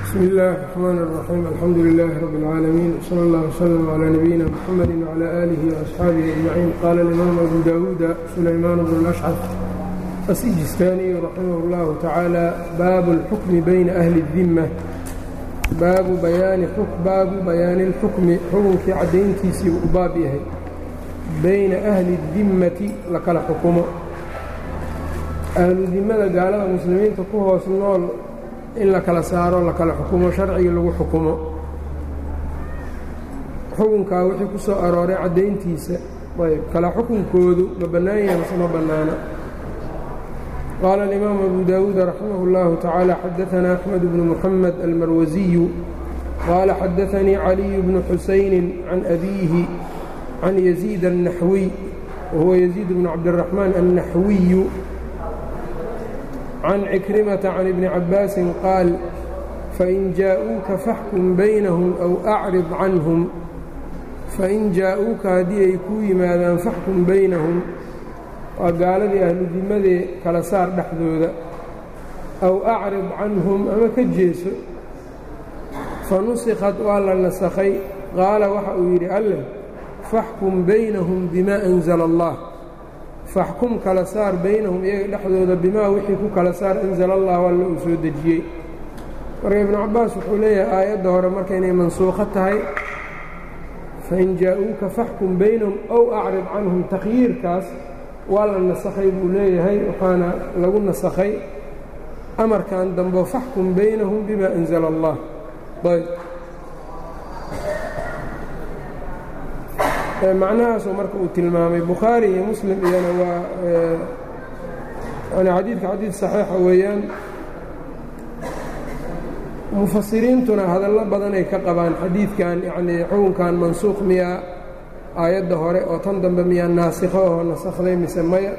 bsmi اllahi الرحmn الرaxيim alxamdu لilh rb اlcaalamiin wslى اllah وslm عlى nabiyina mxamadi وعlى آlih وأصxaabihi أجmaciin qaala اlimaam abu dawuuda sulaymaan bn اlأshcaf asijistaaniyu raximah اllahu tacaala baabu اlxukmi bayna ahli الdima baabu baabu bayaani اlxukmi xukunkii caddayntiisii u baab yahay bayna ahli الdimmati la kala xukumo ahlu dimada gaalada muslimiinta ku hoos nool in la kala saaro la kala xukumo sharcigii lagu xukumo xukunkaa wixii ku soo arooray caddayntiisa ayb kala xukunkoodu ma bannaan yahay mase ma bannaana qaala alimaamu abu daawuud raximah اllahu tacaala xadaanaa axmed bnu muxamed almarwasiyu qaala xadaanii caliyu bnu xusayni can abiihi can yaziid الnaxwiy wahuwa yaziid bnu cabdiraxmaan annaxwiyu can cikrimata can ibni cabbaasin qaal fain jaa'uuka faxkum baynahum aw acrid canhum fain jaa'uuka haddii ay kuu yimaadaan faxkum baynahum waa gaaladii ahludimadee kala saar dhexdooda aw acrid canhum ama ka jeeso fa nusikhat waa la nasakhay qaala waxa uu yidhi alleh faxkum baynahum bimaa anzala allah faxkum kala saar baynahum iyaga dhexdooda bimaa wixii ku kala saar anzala allahu alla uu soo dejiyey marka ibnu cabbaas wuxuu leeyahay aayadda hore marka inay mansuukho tahay fain jaa-uuka faxkum baynahum ow acrid canhum takhyiirkaas waa la nasakhay buu leeyahay waxaana lagu nasakhay amarkan dambo faxkum baynahum bimaa anzala allah ayb macnahaasoo marka uu tilmaamay bukhaari iyo muslim iyana waa yani xadiidka xadiid saxiixa weeyaan mufasiriintuna hadallo badan ay ka qabaan xadiidkan yacnii xukunkan mansuuq miyaa aayadda hore oo tan dambe miyaa naasikho oo nasakhday mise maya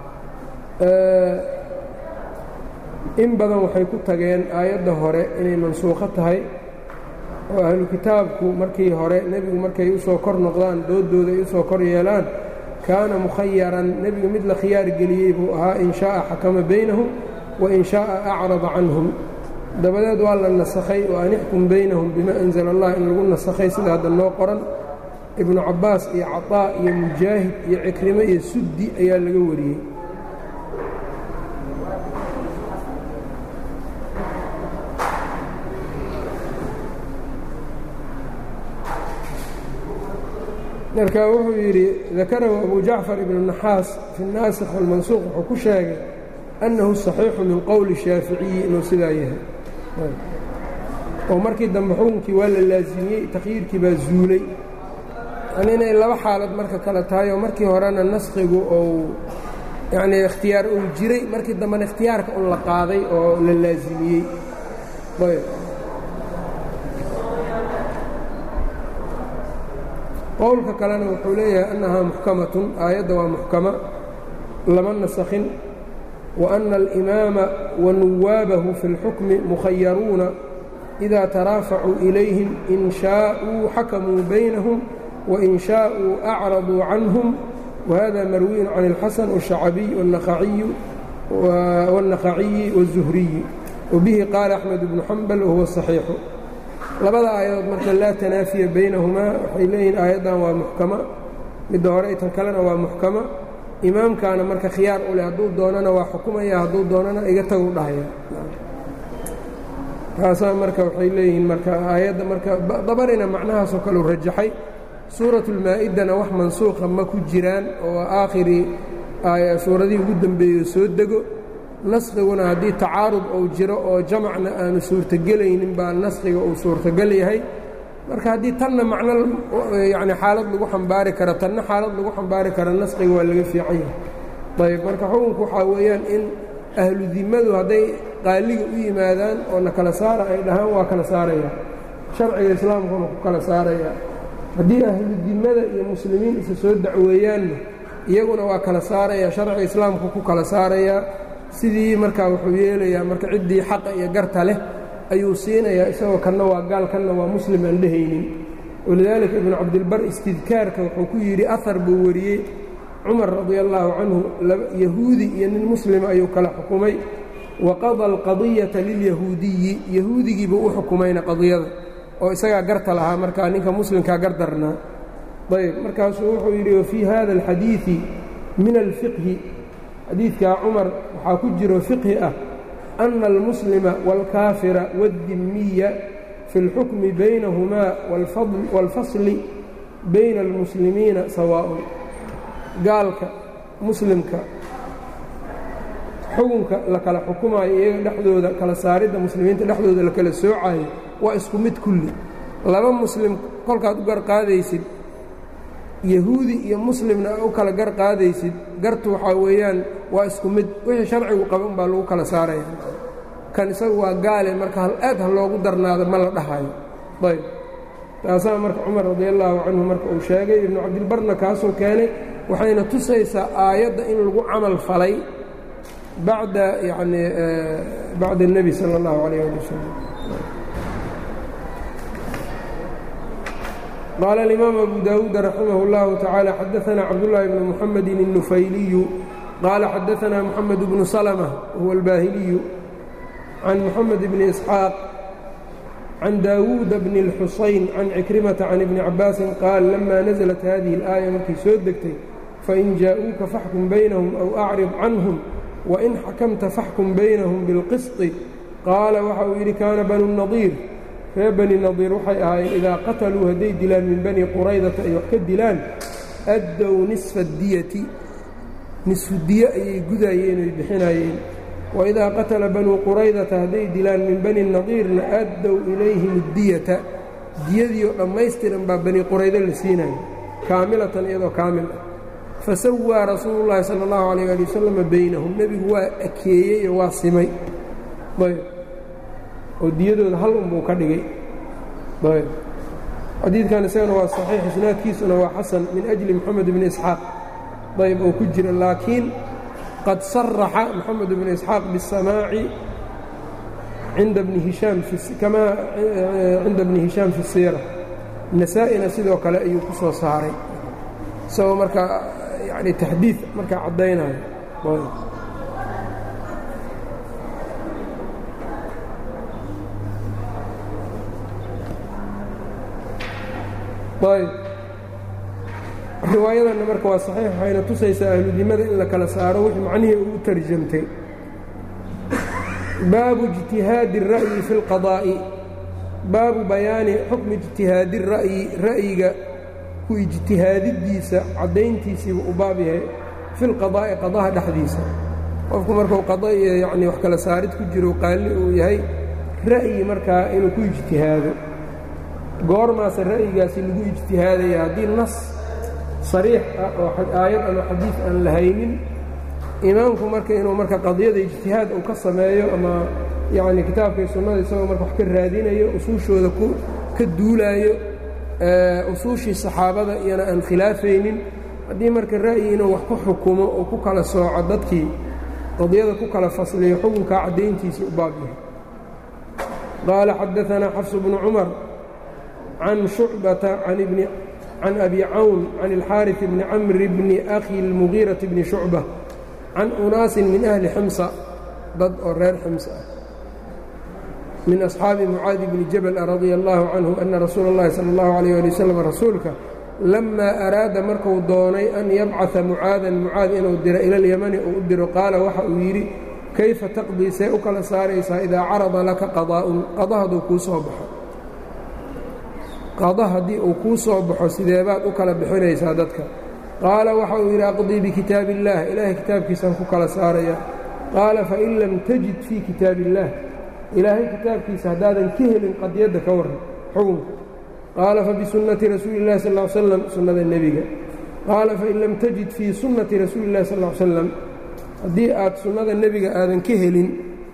in badan waxay ku tageen aayadda hore inay mansuukho tahay oo ahlu kitaabku markii hore nebigu markay u soo kor noqdaan doodooda ay u soo kor yeelaan kaana mukhayaran nebigu mid la khiyaar geliyey buu ahaa in shaءa xakama baynahum wain shaءa acrada canhum dabadeed waa la nasakhay oo an ixkum baynahum bima anzala allah in lagu nasakhay sida hadda noo qoran ibnu cabbaas iyo caطaa iyo mujaahid iyo cikrimo iyo suddi ayaa laga wariyey marka wuxuu yidhi dakarahu abu jacfar ibnu naxaas fi الnaasikh wاlmansuuq wuxuu ku sheegay annahu صaxiixu min qowli shaaficiyi inuu sidaa yahay oo markii dambe xukunkii waa la laasimiyey takhyiirkii baa zuulay yani inay laba xaalad marka kale tahay oo markii horena naskhigu ou yanii ikhtiyaar uu jiray markii dambena ikhtiyaarka un la qaaday oo la laasimiyey qowlka kalena wuxuu leeyahay annahaa muxkamatun aayadda waa muxkama lama nasakhin wa anna alimaama wa nuwaabahu fi اlxukmi mukhayaruuna idaa taraafacuu ilayhim in shaaءuu xakamuu baynahum wain shaaءuu acraduu canhum wahada marwiyun can اlxasan wالshacabiy wالnakhaciyi wالzuhriyi wabihi qaala axmed bnu xambal wahuwa صaxiixu labada aayadood marka laa tanaafiya baynahumaa waxay leeyihiin aayaddan waa muxkama midda hore tan kalena waa muxkama imaamkaana marka khiyaar u leh hadduu doonana waa xukumaya hadduu doonana iga tagu dhahaya taasaa marka waxay leeyihiin marka aayadda marka dabarina macnahaasoo kaleu rajaxay suuratulmaa-idana wax mansuuqa ma ku jiraan oo aakhiri suuradihii ugu dembeeyo soo dego naskiguna haddii tacaarud uu jiro oo jamacna aanu suurtogelaynin baa naskiga uu suurtogel yahay marka haddii tanna macno yani xaalad lagu xambaari karo tanna xaalad lagu xambaari karo naskiga waa laga fiican yahay ayb marka xukunku waxaa weeyaan in ahlu dimadu hadday qaaliga u yimaadaan oo na kala saara ay dhahaan waa kala saaraya sharciga islaamkuna ku kala saaraya haddii ahlu dimada iyo muslimiin isa soo dacweeyaanna iyaguna waa kala saaraya sharciga islaamku ku kala saaraya sidii markaa wuxuu yeelayaa marka ciddii xaqa iyo garta leh ayuu siinayaa isagoo kanna waa gaal kanna waa muslim aan dhehaynin walidaalika ibnu cabdilbar istidkaarka wuxuu ku yidhi ahar buu wariyey cumar radi allaahu canhu yahuudi iyo nin muslima ayuu kala xukumay waqada alqadiyata lilyahuudiyi yahuudigii buu u xukumayna qadiyada oo isagaa garta lahaa markaa ninka muslimkaa gar darnaa ayb markaasuu wuxuu yidhi wafii hada alxadiidi min alfiqhi xadiidkaa cumar waxaa ku jiro fiqhi ah ana almuslima wاlkaafira waاddimiya fi اlxukmi baynahumaa wاlfasli bayna almuslimiina sawaaءun gaalka muslimka xukunka la kala xukumaayo iyaga dhexdooda kala saaridda muslimiinta dhexdooda la kala soocayo waa isku mid kulli laba muslim kolkaad u garqaadaysid yahuudi iyo muslimna u kala gar qaadaysid gartu waxaa weeyaan waa isku mid wixii sharcigu qaba unbaa lagu kala saaraya kan isagu waa gaale marka hal aad ha loogu darnaado ma la dhahayo ayb taasaa marka cumar radi allaahu canhu marka uu sheegay ibnu cabdilbarna kaasuu keenay waxayna tusaysaa aayadda in lagu camal falay bacda yani bacda الnebi salى اllahu alayh ali wasalam qaala alimaam abu daawuud raximah اllahu tacaala xadaثana cabdullaahi bnu muxamedi الnufayliyu qaala xadaثana moxamed bnu salmة huwa اlbaahiliyu can moxamed bni isxaaq can daawuuda bni اlxusayn can cikrimata can ibni cabaasin qaal lama naزlat hadihi اlaaya markay soo degtay fain jaa-uuka faxkum baynahum aw acrid canhum wain xakamta faxkum baynahum bilqisطi qaala waxa uu yidhi kaana banu nadiir reer bani nadiir waxay ahaayeen idaa qataluu hadday dilaan min bani quraydata ay wax ka dilaan addow nisfa diyati nisfu diye ayay gudaayeen oy bixinayeen waidaa qatala banuu quraydata hadday dilaan min bani nadiirna addow ilayhim اdiyata diyadii oo dhammaystiran baa bani quraydo la siinaya kaamilatan iyadoo kaamil ah fasawaa rasuulu llaahi sala allahu alayh ali wasalama baynahum nebigu waa akeeyey oo waa simay ayb oo diyadooda hal unbuu ka dhigay ayb xadiidkan isagana waa saxiix isnaadkiisuna waa xasan min ajli moxamed bni isxaaq ayb oo ku jira laakiin qad saraxa moxamed bni isxaaq biاsamaaci cinda bni hishaam kamaa cinda bni hishaam fi siira nasaa-ina sidoo kale ayuu ku soo saaray isagoo markaa yani taxdiid markaa caddaynayo ayb riwaayadanna marka waa saxiix waxayna tusaysaa ahludimada in la kala saaro wixii macnihii ugu tarjamtay baabu ijtihaadi الra'yi fi اlqadaa'i baabu bayaani xukmi ijtihaadi الra'yi ra'yiga ku ijtihaadidiisa caddayntiisiiba u baab yahay fi lqadaa'i qadaha dhexdiisa qofku markuu qada iyo yacni wax kala saarid ku jiro qaalli uu yahay ra'yi markaa inuu ku ijtihaado goormaase ra'yigaasi lagu ijtihaadaya haddii nas sariix ah oo aayad ama xadiid aan la haynin imaamku marka inuu marka qadiyada ijtihaad uu ka sameeyo ama yacni kitaabkay sunnada isagoo marka wax ka raadinayo usuushooda ka duulaayo usuushii saxaabada iyana aan khilaafaynin haddii marka ra'yi inuu wax ku xukumo oo ku kala sooco dadkii qadiyada ku kala fasliyo xukunkaa caddayntiisii u baab yahay qaala xadaanaa xafsu bnu cumar can shucbata can abi cawn can ilxaariث bni camri bni akhi اlmugiiraةi bni shucba can unaasin min ahli ximsa dad oo reer ximsa ah min asxaabi mucaadi bni jabal radia allaahu canhu ana rasuula اllahi sala اllahu alayh ali wasalam rasuulka lamaa araada marku doonay an yabcaثa mucaadan mucaad inuu diro ila اlyamani uu u diro qaala waxa uu yidhi kayfa taqdii see u kala saaraysaa idaa carada laka qadaa'un qada hadduu kuu soo baxo qada haddii uu kuu soo baxo sideebaad u kala bixinaysaa dadka qaala waxa uu yidhi aqdii bikitaab اllah ilaahay kitaabkiisaan ku kala saaraya qaala fain lam tajid fii kitaab اllah ilaahay kitaabkiisa haddaadan ka helin qadiyadda ka warran xukunka qaala fabisunnati rasuuli اllahi sal ly slam sunnada nebiga qaala fain lam tajid fii sunnati rasuuli اllahi sal ly slam haddii aad sunnada nebiga aadan ka helin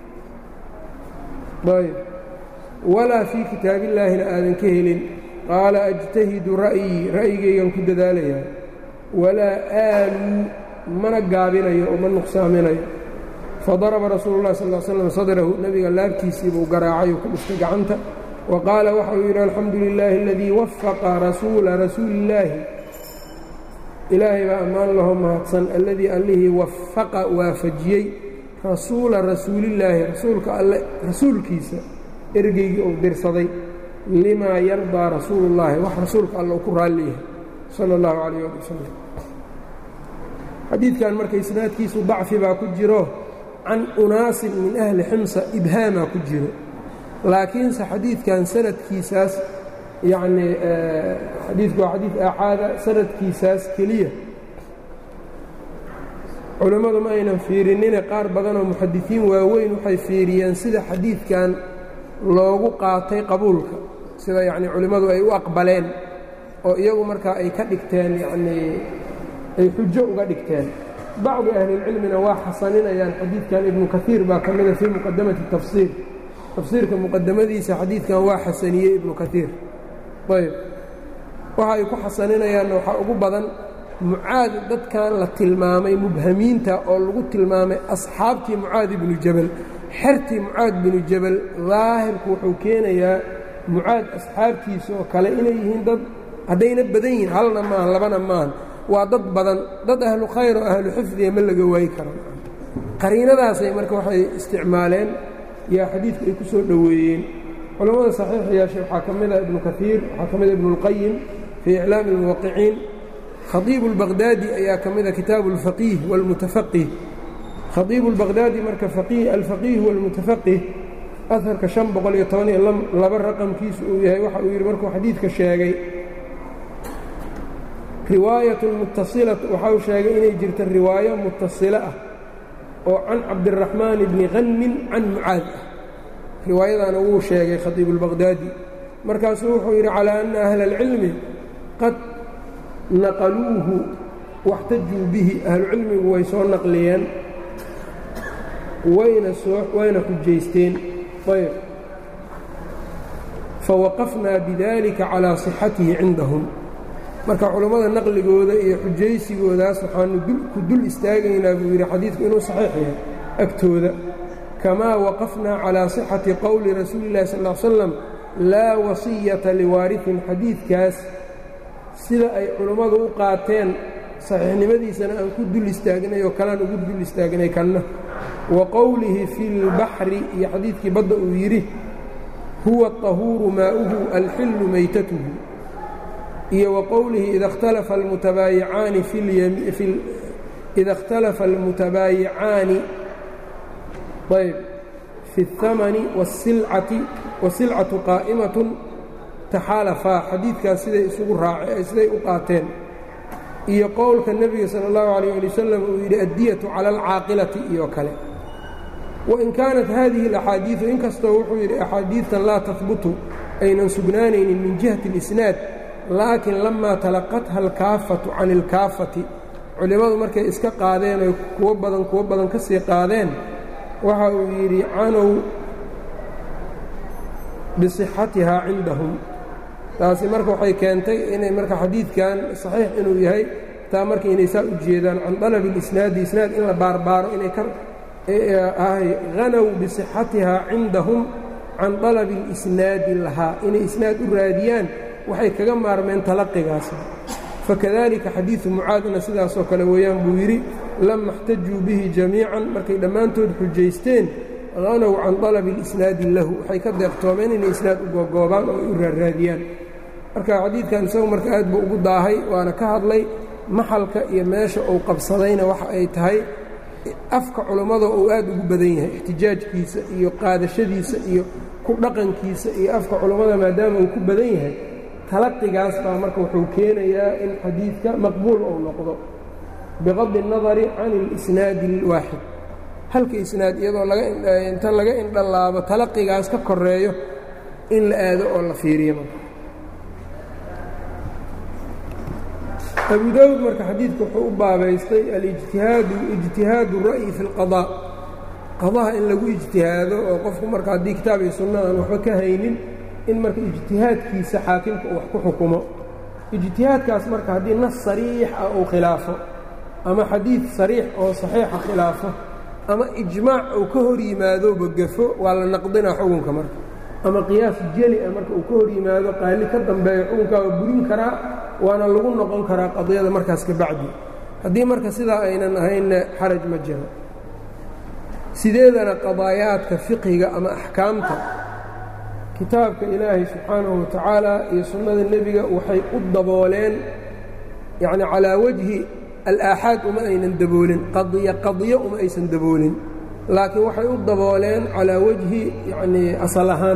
ayb walaa fii kitaabillaahina aadan ka helin qaala ajtahidu ra'yii ra'yigaygan ku dadaalayaa walaa aaluu mana gaabinayo oo ma nuqsaaminayo fadaraba rasuulu اllahi sal slam sadrahu nebiga laabtiisii buu garaacay oo ku dhuftay gacanta wa qaala waxa uu yidhi alxamdu lilaahi aladii wafaqa rasuula rasuuli illaahi ilaahay baa ammaan laho mahadsan alladii allihii wafaqa waafajiyey rasuula rasuulillaahi rasuulka alle rasuulkiisa ergeygii uu dirsaday limaa yardaa rasuulullaahi wax rasuulka alle uu ku raalli yahay sala allahu calayh ali wasalam xadiidkan marka isnaadkiisu dacfi baa ku jiro can unaasin min ahli ximsa ibhaamaa ku jiro laakiinse xadiidkan sanadkiisaas yacnii xadiidku waa xadiid aaxaada sanadkiisaas keliya culammadu ma aynan fiirinine qaar badanoo muxadisiin waaweyn waxay fiiriyeen sida xadiidkan loogu qaatay qabuulka sida yacnii culimmadu ay u aqbaleen oo iyagu markaa ay ka dhigteen yacnii ay xujo uga dhigteen bacdi ahlilcilmina waa xasaninayaan xadiidkan ibnu kaiir baa ka mida fii muqadamati tafsiir tafsiirka muqadamadiisa xadiidkan waa xasaniyey ibnu kaiir ayb waxa ay ku xasaninayaanna waxaa ugu badan mucaad dadkan la tilmaamay mubhamiinta oo lagu tilmaamay asxaabtii mucaad ibnu jabal xertii mucaad binu jabal daahirku wuxuu keenayaa mucaad asxaabtiisa oo kale inay yihiin dad haddayna badan yihiin halna maahan labana maahan waa dad badan dad ahlu khayr oo ahlu xifdiga ma laga waayi karo qariinadaasay marka waxay isticmaaleen yaa xadiidku ay ku soo dhoweeyeen culammada saxiixiyaashe waxaa ka mida ibnu kaiir waxaa ka mida ibnuاlqayim fii iclaami اlmuwaqiciin khaiibu اlbaqhdaadi ayaa ka mida kitaabu اlfaqiih wاlmutafaqih khaiibu اlbaqhdaadi marka alfaqiih wاlmutafaqih aharka شhan boqol iyo toban iyo laba raqamkiisu uu yahay waxa uu yidhi markuu xadiidka sheegay riwaayat mutasila waxa uu sheegay inay jirta riwaayo mutasilo ah oo can cabdiraxmaan bni hanmin can mucaad ah riwaayadaana wuu sheegay khaiibu اlbaqhdaadi markaasuu wuxuu yidhi calaa ana ahla اlcilmi qad naqaluuhu waxtajuu bihi ahlucilmigu way soo naqliyeen wayna soo wayna xujaysteen ayb fawaqafnaa bidalika calaa صixatihi cindahum marka culammada naqligooda iyo xujaysigoodaas waxaanu ku dul istaagaynaa buu yidhi xadiidku inuu saxiix yahay agtooda kamaa waqafnaa calaa sixati qowli rasuuli illahi sal ll slam laa wasiyata liwaarihin xadiidkaas sida ay culummadu u qaateen saxiixnimadiisana aan ku dul istaagnay oo kalaan ugu dul istaagnay kanna wa qowlihi fi lbaxri iyo xadiidkii badda uu yidhi huwa aطahuuru maa'uhu alxillu maytatuhu iyo wa qowlihi ida اhtalafa almutabaayicaani ida اhtalafa almutabaayicaani ayb fi اhamani wاsilcati wasilcatu qaa'imatun taxaalafaa xadiidkaas siday isugu raaceen siday u qaateen iyo qowlka nebiga sala اllahu alayh ali wasalam uu yidhi addiyatu cala alcaaqilati iyo kale wain kaanat hadihi اlaxaadiidu inkastoo wuxuu yidhi axaadiidtan laa tahbutu aynan sugnaanaynin min jihati اlisnaad laakiin lamaa talaqatha alkaafatu can ilkaafati culimmadu markay iska qaadeen oy kuwo badan kuwo badan ka sii qaadeen waxa uu yidhi canow bisixatihaa cindahum taasi marka waxay keentay inay marka xadiidkan saxiix inuu yahay taa marka inay saa u jeedaan can dalabi اlisnaadi isnaad in la baarbaaro inay ka ahay hanow bisixatihaa cindahum can dalabi اlisnaadi lahaa inay isnaad u raadiyaan waxay kaga maarmeen talaqigaas fakadalika xadiidu mucaadna sidaasoo kale weeyaan buu yidhi lama اxtajuu bihi jamiican markay dhammaantood xujaysteen hanow can dalabi اlisnaadi lahu waxay ka deeqtoomeen inay isnaad u googoobaan oo ay u raarraadiyaan marka xadiidkan isagu marka aad buu ugu daahay waana ka hadlay maxalka iyo meesha uu qabsadayna waxa ay tahay afka culummada uu aad ugu badan yahay ixtijaajkiisa iyo qaadashadiisa iyo ku dhaqankiisa iyo afka culummada maadaama uu ku badan yahay talaqigaas baa marka wuxuu keenayaa in xadiidka maqbuul uu noqdo biqadi الnadari can اlisnaadi اlwaaxid halka isnaad iyadoo inta laga indhalaabo talaqigaas ka koreeyo in la aado oo la fiiriyo marka abu daawud marka xadiidka wuxuu u baabaystay alijtihaadu ijtihaadu ra'yi fi اlqaضاء qadaha in lagu ijtihaado oo qofku marka haddii kitaab iyo sunna aan waxba ka haynin in marka ijtihaadkiisa xaakimka uu wax ku xukumo ijtihaadkaas marka haddii nas sariix ah uu khilaafo ama xadiid sariix oo saxiixa khilaafo ama ijmaac uu ka hor yimaadooba gafo waa la naqdinaa xukunka marka ama qiyaas jeli ah marka uu ka hor yimaado qaali ka dambeeyo xukunkaa waa burin karaa waana lagu noqon karaa qadiyada markaas ka bacdi haddii marka sidaa aynan ahaynna xaraj ma jiro sideedana qadaayaadka fiqhiga ama axkaamta kitaabka ilaahay subxaanahu wa tacaala iyo sunnada nebiga waxay u dabooleen yacni calaa wajhi alaaxaad uma aynan daboolin qadiyo qadiyo uma aysan daboolin laakiin waxay u dabooleen calaa wajhi yacnii asal ahaan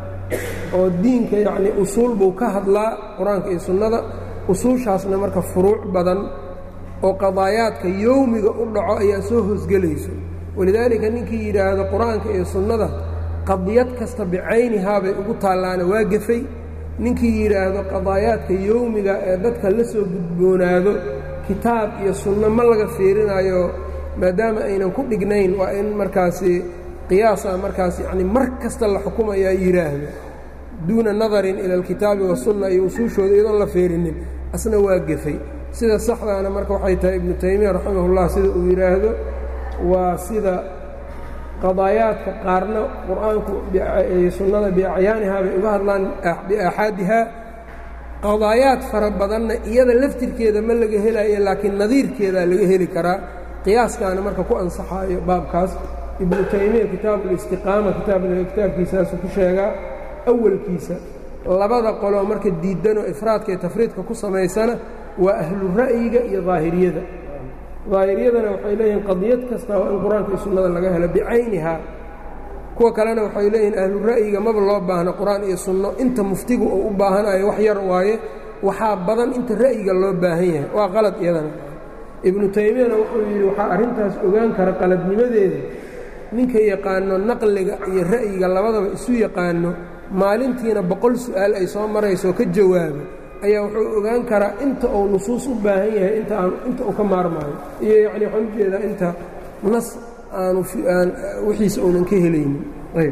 oo diinka yacnii usuul buu ka hadlaa qur-aanka iyo sunnada usuushaasna marka furuuc badan oo qadaayaadka yowmiga u dhaco ayaa soo hoosgelayso walidaalika ninkii yidhaahdo qur-aanka iyo sunnada qadiyad kasta bicaynihaa bay ugu taallaana waa gefay ninkii yidhaahdo qadaayaadka yowmiga ee dadka la soo gudboonaado kitaab iyo sunno ma laga fiirinayo maadaama aynan ku dhignayn waa in markaasi qiyaasa markaas yacni mar kasta la xukumayaa yidhaahdo duuna nadarin ila alkitaabi wasunna iyo usuushooda iyadoon la fiirinin asna waa gefay sida saxdaana marka waxay tahay ibnu taymiya raximahullah sida uu yidhaahdo waa sida qadaayaadka qaarna qur-aanku sunnada biacyaanihaa bay uga hadlaan biaaxaadihaa qadaayaad fara badanna iyada laftirkeeda ma laga helayo laakiin nadiirkeedaa laga heli karaa qiyaaskaana marka ku ansaxaayo baabkaas ibnu taymiya kitaabulistiqaama kitaabkiisaasu ku sheegaa awalkiisa labada qoloo marka diidanoo ifraadka iyo tafriidka ku samaysana waa ahlu ra'yiga iyo daahiriyada daahiriyadana waxay leeyihiin qadiyad kasta waa in qur-aanka iyo sunnada laga helo bicaynihaa kuwa kalena waxay leeyihiin ahlu ra'yiga maba loo baahno qur-aan iyo sunno inta muftigu uu u baahanayo wax yar waaye waxaa badan inta ra'yiga loo baahan yahay waa qalad iyadana ibnu taymiyana wuxuu yidhi waxaa arrintaas ogaan kara qaladnimadeeda ninka yaqaano naqliga iyo ra'yiga labadaba isu yaqaano maalintiina boqol su'aal ay soo marayso ka jawaabo ayaa wuxuu ogaan karaa inta uu nusuus u baahan yahay inta aan inta uu ka maarmaayo iyo yacni waxaan ujeedaa inta nas aanu aan wixiisa uunan ka helaynin ayb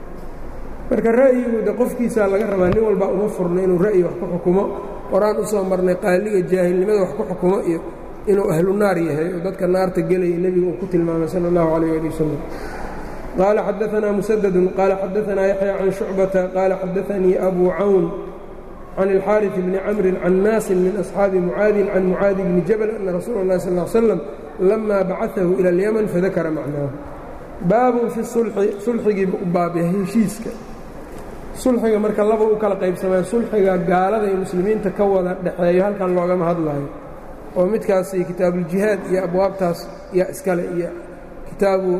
marka ra'yigu de qofkiisaa laga rabaa nin walbaa uma furno inuu ra'yi wax ku xukumo qoraan u soo marnay qaaliga jaahilnimada wax ku xukumo iyo inuu ahlu naar yahay oo dadka naarta gelaya nebigu uu ku tilmaamay sala allahu calayh ali wasalam qaala xadaanaa musadadun qaala xadaanaa yaxya can shucbata qaala xadaanii abu cawn can اlxaariث bni camrin can naasin min asxaabi mucaadin can mucaadi bni jabal ana rasuula اllahi sal ll slam lama bacaahu ila اlyaman fadakara macnaahu baabun fi sulxi sulxigiiba u baabyahay heshiiska sulxiga marka laba u kala qaybsamaya sulxiga gaalada iyo muslimiinta ka wada dhexeeyo halkan loogama hadlayo oo midkaasi kitaabuuljihaad iyo abwaabtaas yaa iskale iyo kitaabu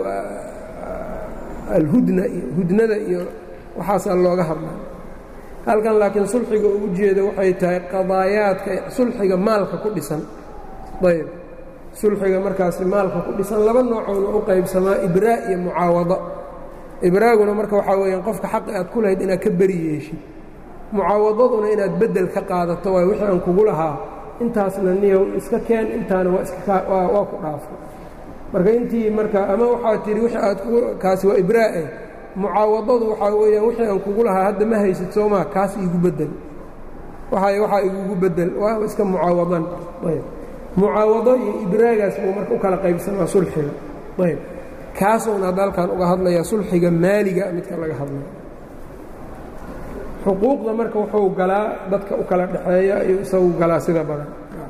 alhudna iyo hudnada iyo waxaasaa looga hadlay halkan laakiin sulxiga ugu jeeda waxay tahay qadaayaadka sulxiga maalka ku dhisan ayb sulxiga markaasi maalka ku dhisan laba noocoona u qaybsamaa ibraa iyo mucaawado ibraaguna marka waxaa weeyaan qofka xaqi aad ku lahayd inaad ka beri yeeshid mucaawadaduna inaad beddel ka qaadato waay wixii aan kugu lahaa intaasna niyow iska keen intaana waa iskawaa ku dhaafo marka intii marka ama waxaa tihi wixii aad kaasi waa ibraa'e mucaawadadu waxaa weeyaan wixii aan kugu lahaa hadda ma haysid soomaa kaas iigu beddel waay waxaa igugu beddel waa iska mucaawadan ayb mucaawado iyo ibraagaas buu marka u kala qaybsamaa sulxiga ayb kaasuuna hadda halkan uga hadlayaa sulxiga maaliga midka laga hadlaya xuquuqda marka wuxuu galaa dadka u kala dhexeeya iyo isagu galaa sida badan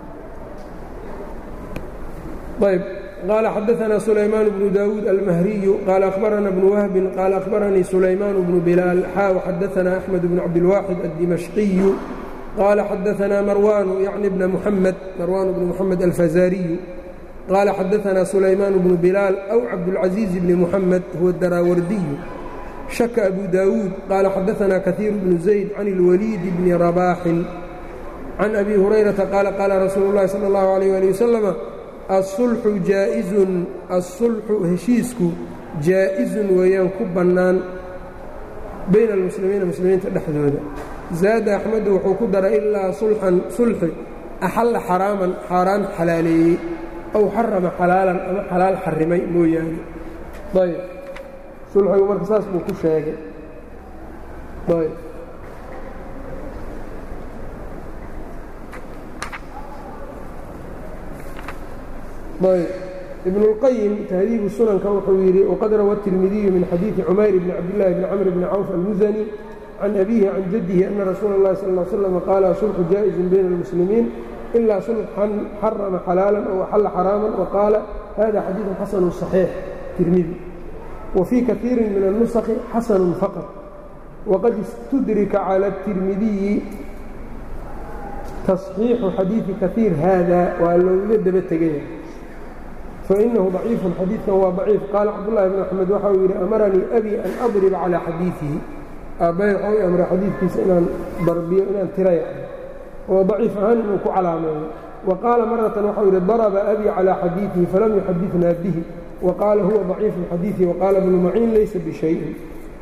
ayb qaala xadaثna sulaymaan bnu daawuud almahriyu qaala akhbarana bnu wahbin qaala akhbaranii sulaymaan bnu bilaal xaa xadaثna axmed bn cabdilwaaxid addimashqiyu qaala xadaثna marwaanu yacni bna muxamed marwaan bnu muxamed alfazaariyu qaala xadaثna sulaymaan bnu bilaal aw cabdاlcaزiiz bni muxamed huwa daraawardiyu shaka abu daawuud qaala xadaثna kahiir bnu zayd can اlwaliid bni rabaaxin can abi hurayrata qaala qaala rasuulu اllahi salى اllahu عalيyه ali wasalama asulxu jaaizun asulxu heshiisku jaa-izun weeyaan ku bannaan bayna almuslimiina muslimiinta dhexdooda zaada axmedu wuxuu ku daray ilaa sulxan sulxi axalla xaraaman xaaraan xalaaleeyey aw xarama xalaalan ama xalaal xarimay mooyaane ayb sulxigu marka saas buu ku sheegay ayb ayb ibn اlqayim tahdiibu sunanka wuxuu yidhi waqad rawa الtirmidiyu min xadiiثi cumayr bni cabdillaahi bni camr bni cawf almusani can abihi can jaddihi ana rasuula اllahi sal ا slam qaala sulxu jaaئizun bayna اlmuslimiin ilaa sulxan xarama xalaalan aw axalla xaraaman waqaala hada xadiiثun xasanu صaxiix tirmidi wa fii kaiirin min الnusakhi xasanu faqط waqad istudrika calى الtirmidiyi taصxiixu xadiiثi kaiir haada waa looga daba tegaya fainahu ضaciifu xadiidkan waa ضaciif qaala cabdالlahi bn axmed waxa uu yidhi amaranii abi an adriba calىa xadiiثihi aabbay waxau i amray xadiidkiisa inaan darbiyo inaan tiraya oo daciif ahaan inuu ku calaameeyo wa qaala maratan waxau yidhi daraba abi calىa xadiiثihi falam yuxadidna bihi wa qaala huwa ضaciifu xadiiثi waqaala bnu maciin laysa bishayin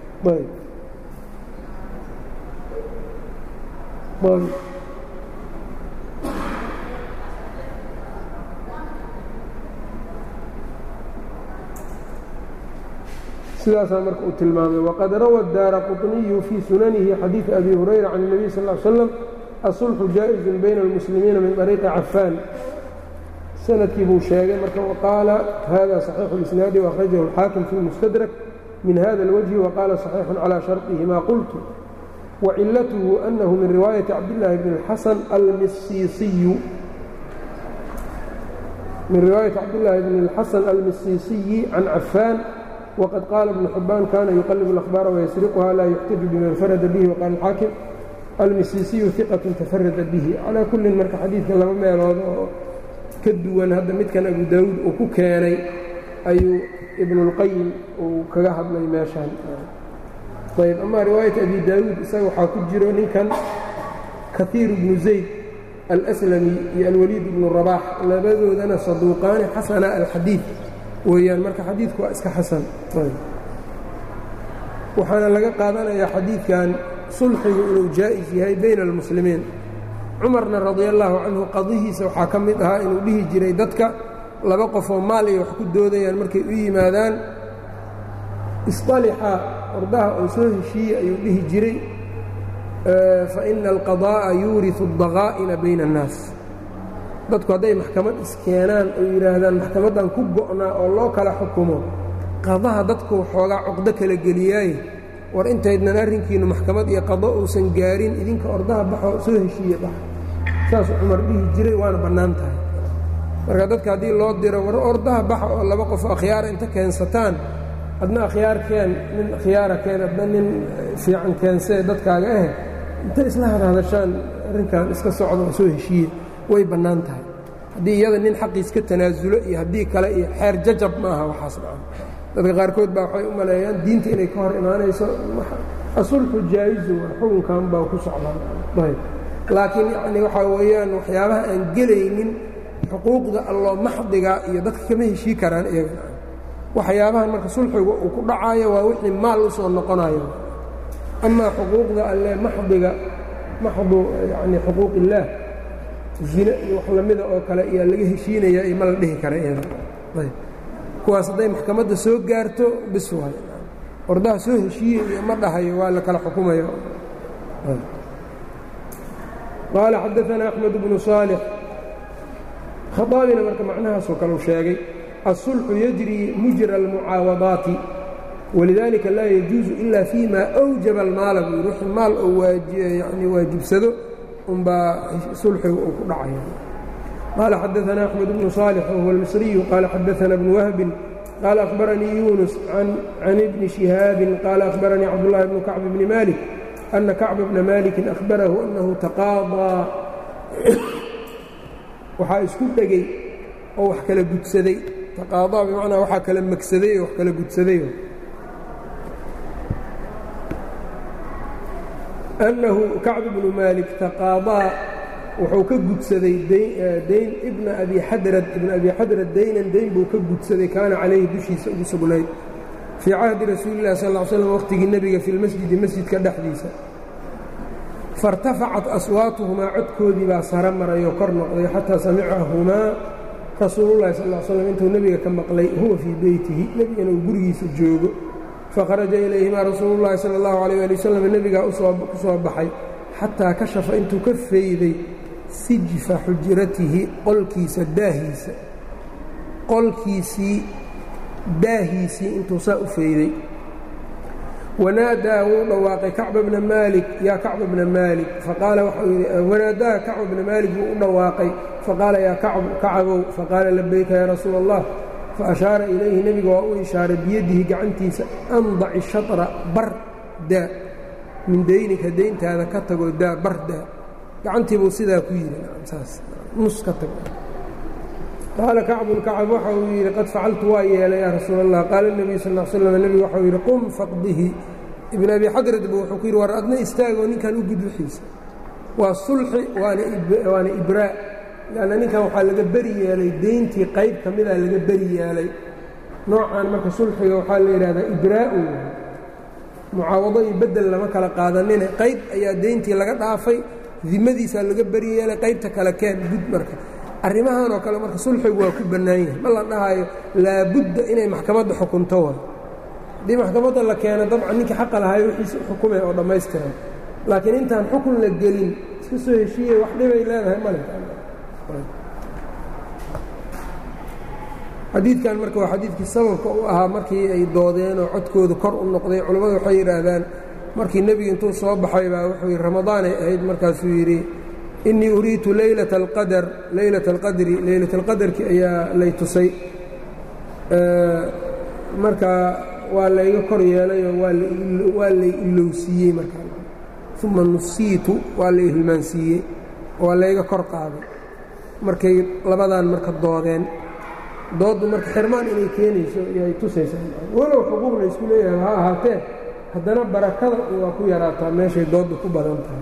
sidaasaa marka uu tilmaamay waqad rawa daara quطniyu fii sunanihi xadiiث abi hurayra can الnabiy sal ا ly slam asulxu jaaئizun bayna اlmuslimiina min طariiqi cafaan sanadkii buu sheegay marka waqaala hada صaxiixu اlisnaadi وakhrajahu اlxaakim fi اlmustadrak min hada اlwجhi waqaala صaxiixun calى sharطihi ma qultu wacilatuhu anahu min riwaayati cabdillaahi bn اxasan almisiisiyu min riwaayati cabdillaahi bn اlxasan almisiisiyi can cafaan wqad qaala ibnu xibaan kana yuqalibu اlأhbaara wayasriquha laa yuxtaju biman farada bihi waqaala alxaakim almisiisiyu iqatun tafarada bihi calaa kullin marka xadiidka laba meelood oo ka duwan hadda midkan abu daawuud uu ku keenay ayuu ibnuاlqayim uu kaga hadlay meeshaan ayb ama riwaayata abi daawuud isaga waxaa ku jiro ninkan kaiir bnu zayd alslami iyo alwaliid bnu rabaax labadoodana saduuqaani xasana alxadiid weeyaan marka xadiidku waa iska xasan waxaana laga qaadanayaa xadiidkan sulxigu inuu jaa'is yahay bayna almuslimiin cumarna radia allaahu canhu qadihiisa waxaa ka mid ahaa inuu dhihi jiray dadka laba qofoo maal iyo wax ku doodayaan markay u yimaadaan isطalixa ordaha oo soo heshiiye ayuu dhihi jiray fa ina alqadaa'a yuuriثu اdaqaa'ina bayna الnaas dadku hadday maxkamad iskeenaan oo yidhaahdaan maxkamaddan ku go'naa oo loo kala xukumo qadaha dadku xoogaa cuqdo kala geliyaaye war intaydnan arrinkiinnu maxkamad iyo qado uusan gaarin idinka ordaha baxoo soo heshiiye bax saasuu cumar dhihi jiray waana bannaan tahay marka dadka haddii loo diro war ordaha baxa oo laba qof akhyaara inta keensataan adna akhyaar keen nin akhyaara keen adna nin fiican keensee dadkaaga ah inta isla hadhadashaan arrinkan iska socda oo soo heshiiye way bannaan tahay haddii iyada nin xaqiis ka tanaasulo iyo haddii kale iyo xeer jajab ma aha waxaas dhacan dadka qaarkood baa waxay u maleeyaan diinta inay ka hor imaanayso asulxu jaa'izu waa xukunkan baa ku socdaa laakiin yacni waxaa weeyaan waxyaabaha aan gelaynin xuquuqda alloo maxdiga iyo dadka kama heshii karaan iyaga waxyaabahan marka sulxiga uu ku dhacayo waa wixii maal u soo noqonayo amaa xuquuqda alle maxdiga maxdu yani xuquuq illaah zine iyo wax lamida oo kale ayaa laga heshiinaya iyo ma la dhihi kara iyada ayb kuwaas hadday maxkamadda soo gaarto bis waay ordaha soo heshiiye iyo ma dhahayo waa la kala xukumaya qaala xadaثana axmed bnu صaalix khaaabina marka macnahaasoo kale u sheegay aلsulxu yajri mujra اlmucaawadaati walidalika laa yajuuzu ila fima أwjaba اlmaala buu yidhi wixii maal oo yani waajibsado unbaa sulxiga uu ku dhacaya qaala xadaثana axmed bnu صaalix wahuwa اlmisriyu qaala xadaثana bnu wahbin qaala akhbaranii yunus can ibni شihaabin qaala akhbaranii cabdullahi bnu kacb bni malik ana kacba bna maliki akhbarahu anahu taqaadaa waxaa isku dhegay oo wax kala gudsaday taqaadaa bimacnaa waxaa kala magsaday oo wax kala gudsaday annahu kacb bnu maalik taqaadaa wuxuu ka gudsaday dayn ibna abi xadrad ibna abi xadrad daynan dayn buu ka gudsaday kaana calayhi dushiisa ugu sugnayd fii cahdi rasuuli illahi sal ll ly slam waqhtigii nebiga fi lmasjidi masjidka dhexdiisa fairtafacat aswaatuhumaa codkoodii baa sara marayoo kor noqday xataa samicahumaa rasuulullahi sal l slam intuu nebiga ka maqlay huwa fii beytihi nebigana uu gurigiisa joogo fakharaja ilayhimaa rasuulullahi sala allahu alayh ali wasalam nebigaa ku soo baxay xataa kashafa intuu ka fayday sijfa xujratihi qolkiisa daahiisa qolkiisii daahiisii intuu saa u fayday wanaadaa wuu dhawaaqay kacba bna maalik yaa kacba bna maalik faqaala waxau yidhi wanaadaa kacba bna maalik buu u dhawaaqay faqaala yaa kacabow faqaala labayka yaa rasuula allah fa ashaara ilayhi nebiga waa u ishaaray biyadihi gacantiisa andaci shatra bar daa min daynika dayntaada ka tagoo daa bar daa gacantiibuu sidaa ku yidhi saas nus ka tago qaala kacbun kacab waxa uu yidhi qad facaltu waa yeelay yaa rasuul allah qaala nebiyu sal l slam nebigu waxau yidhi qum faqdihi ibn abi xadrad bu wuxuu ku yidhi war adna istaagoo ninkan u gud wixiisa waa sulxi waana ibraa lanna ninkan waxaa laga beri yeelay deyntii qayb ka mida laga beri yeelay noocan marka sulxiga waxaa la yidhahdaa ibraa-u mucaawado iyo bedel lama kala qaadanine qayb ayaa deyntii laga dhaafay dimadiisaa laga beri yeelay qaybta kale keen gud marka arrimahan oo kale marka sulxigu waa ku bannaan yahay ma la dhahayo laabudda inay maxkamadda xukunto wa haddii maxkamadda la keeno dabcan ninkii xaqa lahay wixiisa xukumay oo dhammaystiran laakiin intaan xukun la gelin iska soo heshiiyey wax dhibay leedahay male xadiidkan marka waa xadiidkii sababka u ahaa markii ay doodeen oo codkoodu kor u noqday culammadu waxay yidhaahdaan markii nebigu intuu soo baxay baa wuxuu yidhi ramadaanay ahayd markaasuu yidhi innii uriitu leylata alqadar leylata alqadri leylata alqadarki ayaa lay tusay marka waa layga kor yeelayoo waa lay ilowsiiyey markaa uma nusiitu waa lay hilmaansiiyey waa layga kor qaaday markay labadan marka doodeen dooddu marka xirmaan inay keenayso iyoay tusaysaa walow xuquuq la ysku leeyahay ha ahaatee haddana barakada waa ku yaraataa meeshay dooddu ku badan tahay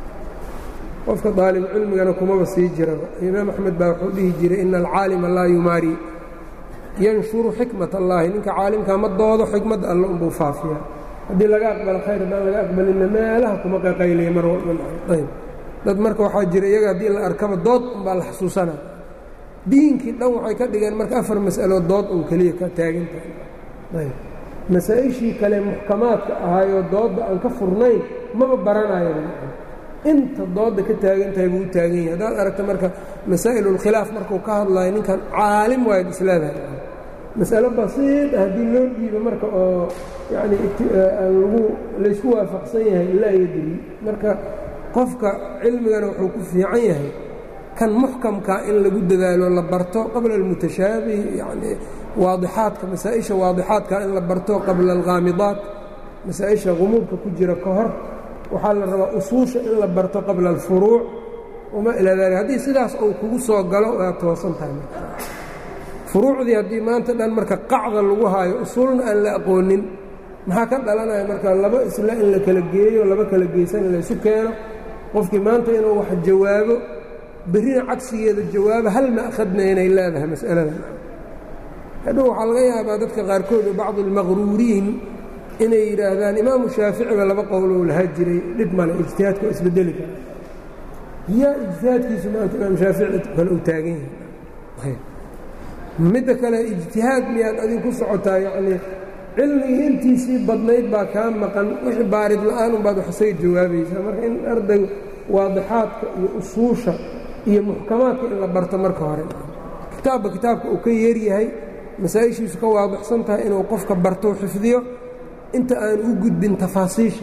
qofka daalibu cilmigana kumaba sii jiraba imaam axmed baa wuxuu dhihi jiray ina alcaalima laa yumaari yanshuru xikmat allaahi ninka caalimkaa ma doodo xikmadda alle unbuu faafiyaa haddii laga aqbalo khayr haddaan laga aqbalinna meelaha kuma qaqaylaya mar walbayb dad marka waxaa jira iyaga haddii la arkaba dood unbaa la xasuusanaa diinkii dhan waxay ka dhigeen marka afar mas'alo dood un keliya ka taagantahay ayb masaa-ishii kale muxkamaadka ahaayoo doodda aan ka furnayn maba baranayo inta doodda ka taagan tahay buu u taagan yahay haddaad aragta marka masaa'ilulkhilaaf markuu ka hadlayo ninkan caalim waayad isleedahay mas'alo basiid ah haddii loo dhiibo marka oo yacni lagu laysku waafaqsan yahay laa yadri marka qofka cilmigana wuxuu ku fiican yahay kan muxkamkaa in lagu dadaalo la barto qabla almutashaabih yani waadixaadka masaa-isha waadixaadka in la barto qabla alkhaamidaat masaa-isha qumuudka ku jira ka hor waxaa la rabaa usuusha in la barto qabla alfuruuc wama ilaa dalik haddii sidaas uu kugu soo galo waa toosan tahay furuucdii haddii maanta dhan marka qacda lagu haayo usuulna aan la aqoonin maxaa ka dhalanaya marka laba isla in la kala geeyo laba kala geysan in laysu keeno qofkii maanta inuu wax jawaabo berrina cagsigeeda jawaabo hal ma'khadna inay leedahay mas'aladan hadhow waxaa laga yaabaa dadka qaarkood oo bacdu almaqruuriin inay yidhaahdaan imaamu shaaficiba laba qowlou lahaa jiray dhib male ijtihaadka waa isbedeli kara yaa ijtihaadkiisu maanta imaam shaafici kale uu taagan yahay midda kale ijtihaad miyaad adin ku socotaa yacnii cilmigii intiisii badnayd baa kaa maqan wixii baarid la'aan unbaad wax isaga jawaabaysaa marka in arday waadixaadka iyo usuusha iyo muxkamaadka in la barto marka hore kitaabba kitaabka uu ka yeeryahay masaa-ishiisu ka waadixsan tahay inuu qofka barto xifdiyo inta aan u gudbin tafaasiisha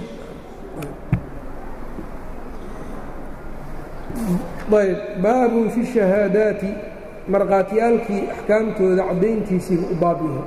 ayb baabun fi shahaadaati markhaatiyaalkii axkaamtooda caddayntiisiiba u baab yahay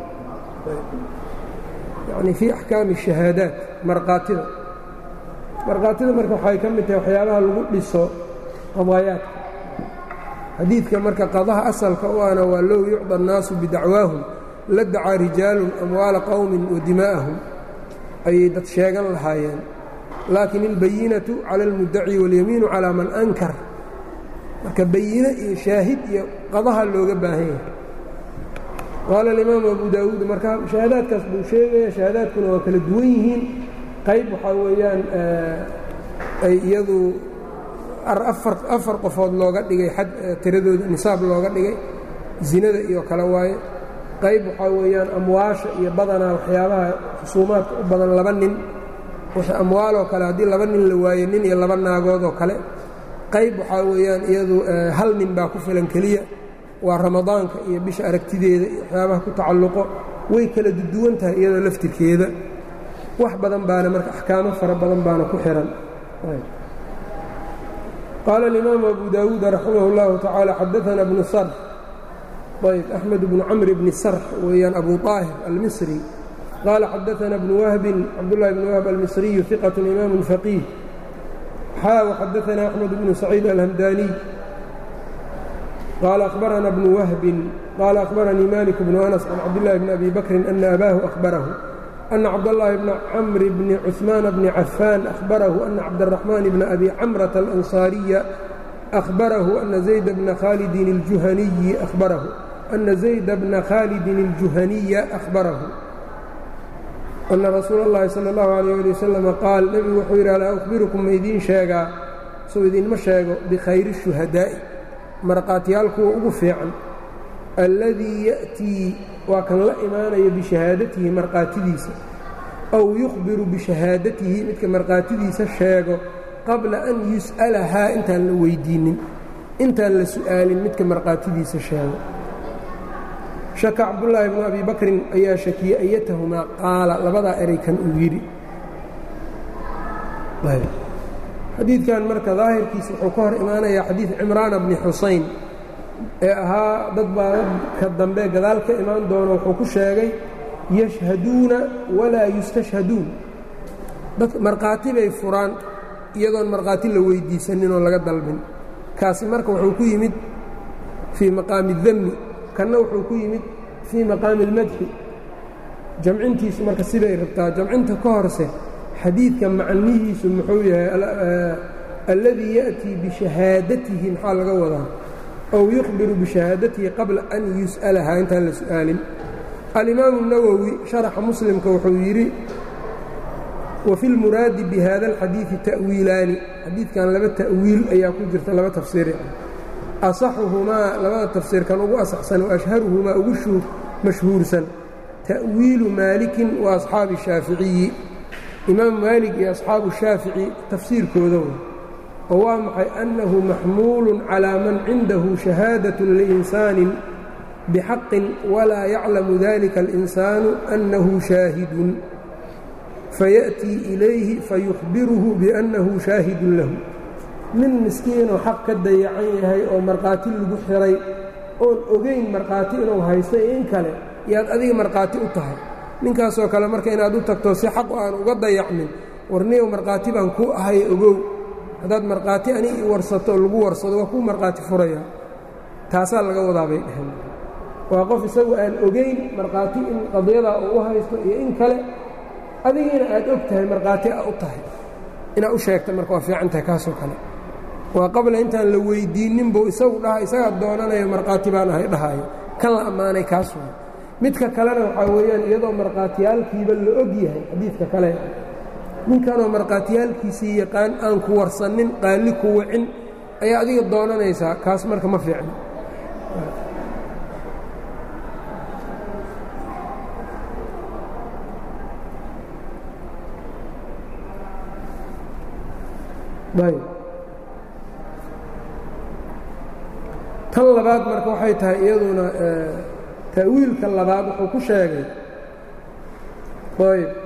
yacni fii axkaami shahaadaat markhaatida markhaatida marka waxay ka mid tahay waxyaabaha lagu dhiso qadaayaadka xadiidka marka qadaha asalka u ana waa low yucda annaasu bidacwaahum la dacaa rijaalun amwaala qowmin wa dimaa'ahum ayay dad sheegan lahaayeen laakin ilbayinatu cala almuddaci waاlyamiinu calaa man ankar marka bayine iyo shaahid iyo qadaha looga baahan yahay qaala alimaamu abu daawuud marka shahaadaadkaas buu sheegaya shahaadaadkuna waa kala duwan yihiin qayb waxaa weeyaan ay iyadu afar qofood looga dhigay xad tiradooda nisaab looga dhigay zinada iyo kale waaye qayb waxaa weeyaan amwaasha iyo badanaa waxyaabaha xusuumaadka u badan laba nin wixii amwaaloo kale haddii laba nin la waaye nin iyo laba naagood oo kale qayb waxaa weeyaan iyadu hal nin baa ku filan keliya waa ramadaanka iyo bisha aragtideeda iyo waxyaabaha ku tacalluqo way kala duwan tahay iyadoo laftirkeeda wax badan baana marka axkaamo fara badan baana ku xihan qaala alimaamu abu daawuud raximah اllahu tacaala xadaana bnu sarf ayb أحmed بن cمr بن srx weeyaan أbu طاahir الmصrي qال xadaثna بن wهb cabdاللahi بن wهb الmصriي ثiqة إmam فقيه xaa وxadaثna أحmed بن سacيid الhمdاني qال أخبرna بن wهb qال أخبرnii mالك بن أنس عن cabdاللahi بن أbي bكri أنa أbاه أخبره أن cabdاللahi بن cمr بن cثmaan بن عفاn أخبره أنa cabdالرحمن بن أbي cمرة الأنصاaرية أخبره أن زيد بن khالد الجuهني أخبره أن زيد بن khالد الجuهنية أخبره أنa رasuul الlahi slى الlaه عليه لي وسلم qاal nebigu wuxuu yidhi alaa أخbiركم ma idiin sheegaa soo idinma sheego bkhayr الشhuهadaaءi marqaatiyaal kuwa ugu fiican alladii yأtii waa kan la imaanayo bishahaadatihi marqaatidiisa أw يخbiru bishahaadatihi midka marqaatidiisa sheego qabla an yus'alahaa intaan la weydiinnin intaan la su'aalin midka marqaatidiisa sheego shaka cabdullaahi bnu abi bakrin ayaa shakiyey ayatahumaa qaala labadaa erey kan uu yidhi xadiidkan marka daahirkiisa wuxuu ka hor imaanayaa xadiid cimraana bni xusayn ee ahaa dad baa dadka dambe gadaal ka imaan doono wuxuu ku sheegay yashhaduuna walaa yustashhaduun dad markhaati bay furaan iyadoon markhaati la weyddiisanin oo laga dalbin kaasi marka wuxuu ku yimid fii maqaami اdami kanna wuxuu ku yimid fii maqaami اlmadxi jamcintiisu marka siday rabtaa jamcinta ka horse xadiidka macnihiisu muxuu yahay alladii ya'tii bishahaadatihi maxaa laga wadaa ow yukhbiru bishahaadatihi qabla an yus'alahaa intaan la su'aalin alimaamu الnawowi sharaxa muslimka wuxuu yidhi وفي الmuraadi bhada الxadiiثi تأwiilaani xadiidkan laba ta'wiil ayaa ku jirta laba tafsiir aصaxuhumaa labada tafsiirkan ugu asaxsan وأشharuhumaa ugu mashhuursan ta'wiilu maalikin وaأصxaabi الشhaaficiyi imaam maalik iyo أصxaabu الshaafici tafsiirkooda oo waa maxay أnnahu maxmuul calىa man cindahu شhahaadaة لإnsaaن bxaqin walaa yaclamu dalika الإnsaanu أnnahu shaahidun fayaأtii ilayhi fayukhbiruhu biأnnahu shaahidun lahu nin miskiinoo xaq ka dayacan yahay oo markhaati lagu xiray oon ogayn markhaati inuu haysto iyo in kale yaad adiga markhaati u tahay ninkaasoo kale marka inaad u tagto si xaq aan uga dayacmin warniyow markhaati baan kuu ahay ogow haddaad markhaati ani i warsato oo lagu warsado waa kuu markhaati furaya taasaa laga wadaa bay dheheen waa qof isagu aan ogayn markhaati in qadiyadaa uu u haysto iyo in kale adigiina aad og tahay markhaati a u tahay inaad u sheegta marka waa fiican tahay kaasoo kale waa qabla intaan la weyddiinnin buu isagu dhaha isagaa doonanayo markhaati baan ahay dhahaayo kan la ammaanay kaas way midka kalena waxaa weeyaan iyadoo markhaatiyaalkiiba la og yahay xadiidka kale ninkanoo markhaatiyaalkiisii yaqaan aan ku warsannin qaalli ku wicin ayaa adiga doonanaysaa kaas marka ma fiicno tan labaad marka waxay tahay iyaduna ta'wiilka labaad wuxuu ku sheegay ayb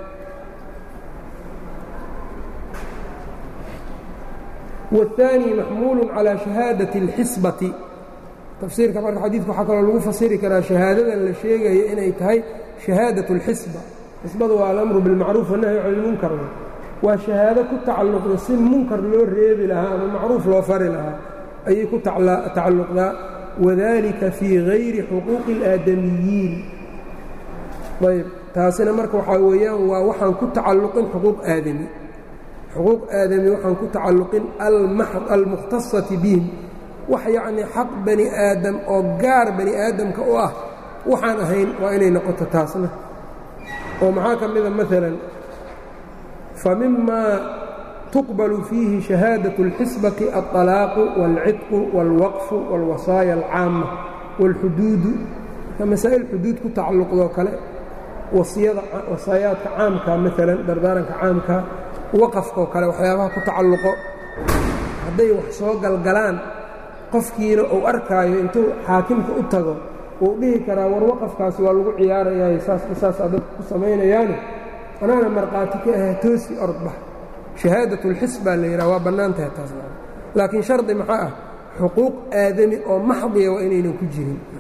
والثاني maxmuul calى شhahaadaة الxisbati tafsiirka marka xadiidka waxaa kaloo lagu fasiri karaa shahaadadan la sheegaya inay tahay شhahaadaة الxisba xisbadu waa alamru biاlmacruuf والnahyu can اlmunkar waa shahaado ku tacalluqda si munkar loo reebi lahaa ama macruuf loo fari lahaa ayay ku tacalluqdaa wadalika fii hayri xuquuqi اlaadamiyiin ayb taasina marka waxaa weeyaan waa waxaan ku tacalluqin xuquuq aadami xuquuq aadami waxaan ku tacalluqin almukhtasati bihim wax yacnii xaq bani aadam oo gaar bani aadamka u ah waxaan ahayn waa inay noqoto taasna oo maxaa ka mida maalan famima tuqbal fiihi shahaadaة اlxisbati aلطalaaqu wاlcidqu wاlwaqfu wاlwasaaya alcaama wاlxuduudu ka masaa'il xuduud ku tacalluqdoo kale wasiyada wasaayaadka caamka maalan dardaaranka caamka waqafkaoo kale waxyaabaha ku tacalluqo hadday wax soo galgalaan qofkiina uu arkaayo intuu xaakimka u tago wuu dhihi karaa war waqafkaasi waa lagu ciyaarayaay saasaa dadku ku samaynayaane anaana markhaati ka ahe toosi ordbax shahaadat اlxis baa la yidhaha waa bannaan tahay taas laakiin shardi maxaa ah xuquuq aadami oo maxdiya waa inaynan ku jirin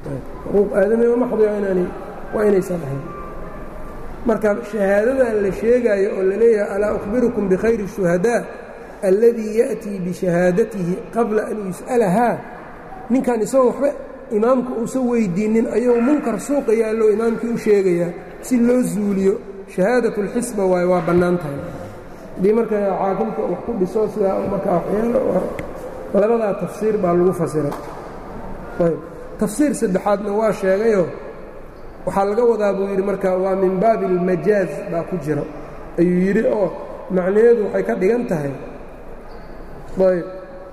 xuquuq aadamnimo maxdiga inaanay waa inaysan ahayn marka shahaadadan la sheegaayo oo la leeyahay alaa ukhbirukum bikhayri الshuhadaa alladii ya'tii bishahaadatihi qabla an yus'alahaa ninkan isagoo waxba imaamku uusan weydiinnin ayuu munkar suuqa yaallo imaamkii u sheegayaa si loo zuuliyo shahaadaة اlxisba waayo waa bannaan tahay haddii marka caaqilka wax ku dhiso sidaa markaa waxyaalo labadaa tafsiir baa lagu fasiray ayb tafsiir saddexaadna waa sheegayoo waxaa laga wadaa buu yidhi marka waa min baabi اlmajaaz baa ku jira ayuu yidhi oo macnaheedu waxay ka dhigan tahay ayb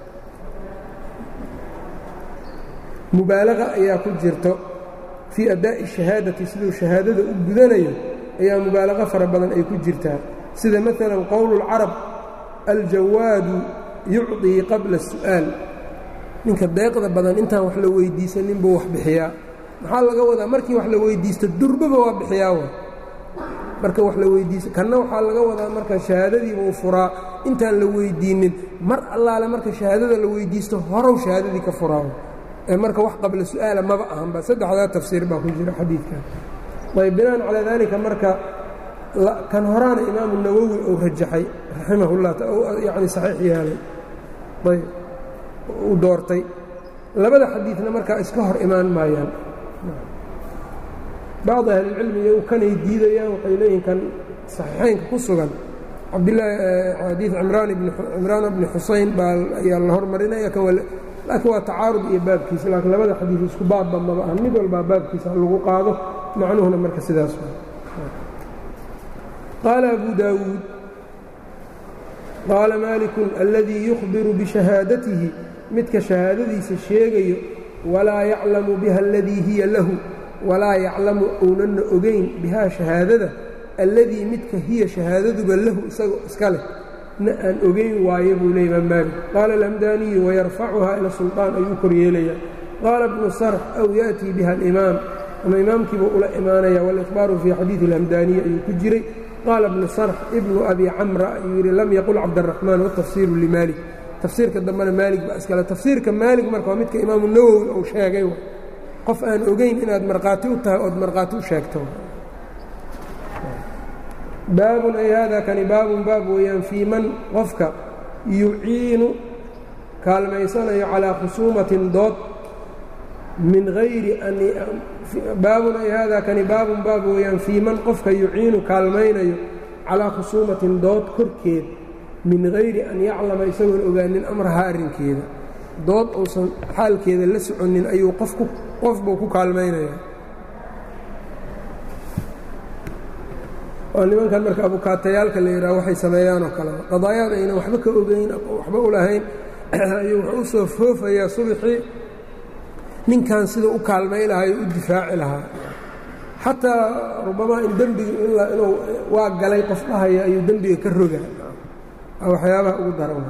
mubaalaqa ayaa ku jirto fii addaa'i shahaadati siduu shahaadada u gudanayo ayaa mubaalaqo fara badan ay ku jirtaa sida maalan qowlu اlcarab aljawaadu yucطii qabla الsu'aal ninka deeqda badan intaan wax la weydiisanin buu wax bixiyaa maxaa laga wadaa markii wax la weydiisto durbaba waa bixiyaa wa marka wax la weydiisto kanna waxaa laga wadaa marka shahaadadiibuu furaa intaan la weydiinnin mar allaale marka shahaadada la weydiisto horow shahaadadii ka furaa ee marka wax qabla su'aala maba ahanba saddexdaa tafsiir baa ku jira xadiidkan ayb binaan calaa daalika marka kan horaana imaamu nawowi uu rajaxay raximahullah yacni saxiix yeelay ayb uu doortay labada xadiidna markaa iska hor imaan maayaan bacdi ahlilcilmi iyagu kanay diidayaan waxay leeyihin kan saxiixaynka ku sugan cabdilaahi xadiid cimraan bni xusayn baa ayaa la hormarinaya kan laakiin waa tacaarud iyo baabkiisa laakiin labada xadiid isku baabba maba ah mid walbaa baabkiisa lagu qaado macnuhuna marka sidaas qaala abu daawuud qaala maalikun aladii yukhbiru bishahaadatihi midka shahaadadiisa sheegayo walaa yaclamu biha aladii hiya lahu walaa yaclamu ownanna ogayn bihaa shahaadada alladii midka hiya shahaadaduba lahu isagoo iska leh na aan ogayn waayo buu leey imaam maalik qaala alamdaaniyu wayarfacuhaa ila sulطaan ayuu koryeelaya qaala bnu sarx aw ya'tii biha alimaam ama imaamkiibuu ula imaanaya walikhbaaru fii xadiidi اlamdaaniyi ayuu ku jiray qaala bnu sarx ibnu abi camra ayuu yidhi lam yaqul cabdaraxmaan watafsiiru limaalik tafsiirka dambena maalig baa iskale tafsiirka maalig marka waa midka imaamu nawowi uu sheegay qof aan ogayn inaad markhaati u tahay ood markhaati u sheegto baabun ay haadaa kani baabun baab weeyaan fii man qofka yuciinu kaalmaysanayo calaa khusuumatin dood min hayri baabun ay haadaa kani baabun baab weeyaan fii man qofka yuciinu kaalmaynayo calaa khusuumatin dood korkeed min hayri an yaclama isagoon ogaanin amrahaa arrinkeeda dood uusan xaalkeeda la soconin ayuu qofku qofbuu ku kaalmaynayaa oo nimankan marka abukaatayaalka la yidhaha waxay sameeyaan oo kaleba qadaayaad aynan waxba ka ogeyn waxba u lahayn ayuu wuxuu u soo foofayaa subaxii ninkan sida u kaalmay lahaa o u difaaci lahaa xataa rubamaa in dembiga inuu waa galay qof dhahaya ayuu dembiga ka rogaa waxyaabaha ugu daran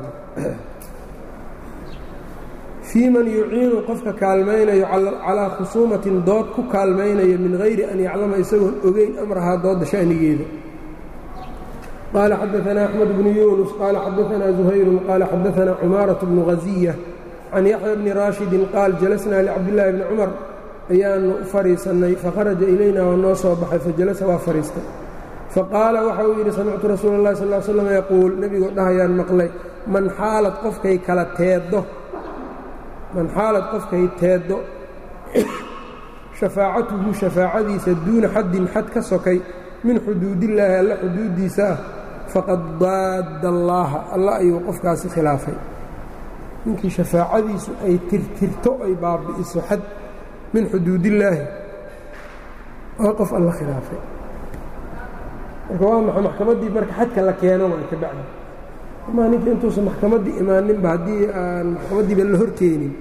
fii man yuciinu qofka kaalmaynayo calaa khusuumatin dood ku kaalmaynayo min hayri an yaclama isagoon ogeyn amrahaa doodda sha'nigeeda qaala xadaanaa axmed bnu yuunus qaala xadaanaa zuhayrun qaala xadaanaa cumaaraة bnu haziya can yaxya bni raashidin qaal jalasnaa licabdillaahi bni cumar ayaanu u fadhiisannay fakharaja ilayna waa noo soo baxay fajalasa waa fadhiistay faqaala waxa uu yidhi samictu rasuula اllahi sal l slam yaquul nebigoo dhahayaan maqlay man xaalad qofkay kala teeddo man xaalad qofkay teeddo shafaacatuhu shafaacadiisa duuna xaddin xad ka sokay min xuduudillaahi alla xuduuddiisa ah faqad daadda allaaha alla ayuu qofkaasi khilaafay ninkii shafaacadiisu ay tirtirto ay baabi'iso xad min xuduudillaahi waa qof alla khilaafay marka waa maxa maxkamaddii marka xadka la keeno waa ka bacdi amaa ninka intuusan maxkamaddii imaaninba haddii aan maxkamaddiiba la horkeenin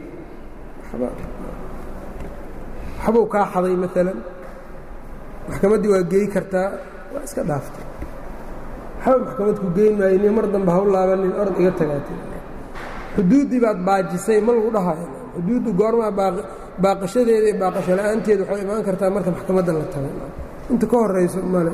waxbuu kaa xaday maalan maxkamaddii waa geey kartaa waa iska dhaaftay waxba maxkamad ku geyn maayo ni mar dambe haw laabanin orod iga tagaatay xuduuddii baad baajisay ma lagu dhahayo xuduuddu goormaa baaqashadeeda iyo baaqasho la-aanteeda waxay imaan kartaa marka maxkamadda la tago inta ka horayso male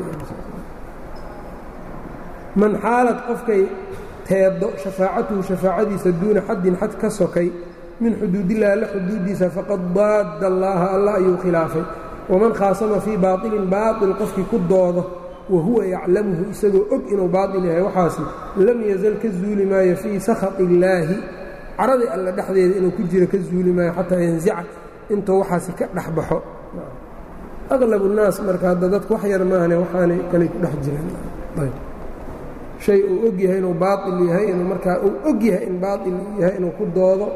man xaalad qofkay teeddo shafaacatuhu shafaacadiisa duuna xaddin xad ka sokay min xuduudillahi alla xuduuddiisa faqad daadda allaaha alla ayuu khilaafay waman khaasama fii baaطilin baaطil qofkii ku doodo wa huwa yaclamuhu isagoo og inuu baaطil yahay waxaasi lam yazal ka zuuli maayo fii sakhati illaahi caradii alla dhexdeeda inuu ku jiro ka zuuli maayo xataa yanzica intuu waxaasi ka dhex baxo aqlab الnaas marka hadda dadku wax yar maahane waxaanay kaley ku dhex jiraan shay uu og yahay inuu baaطil yahay inuu markaa uu og yahay in baaطil yahay inuu ku doodo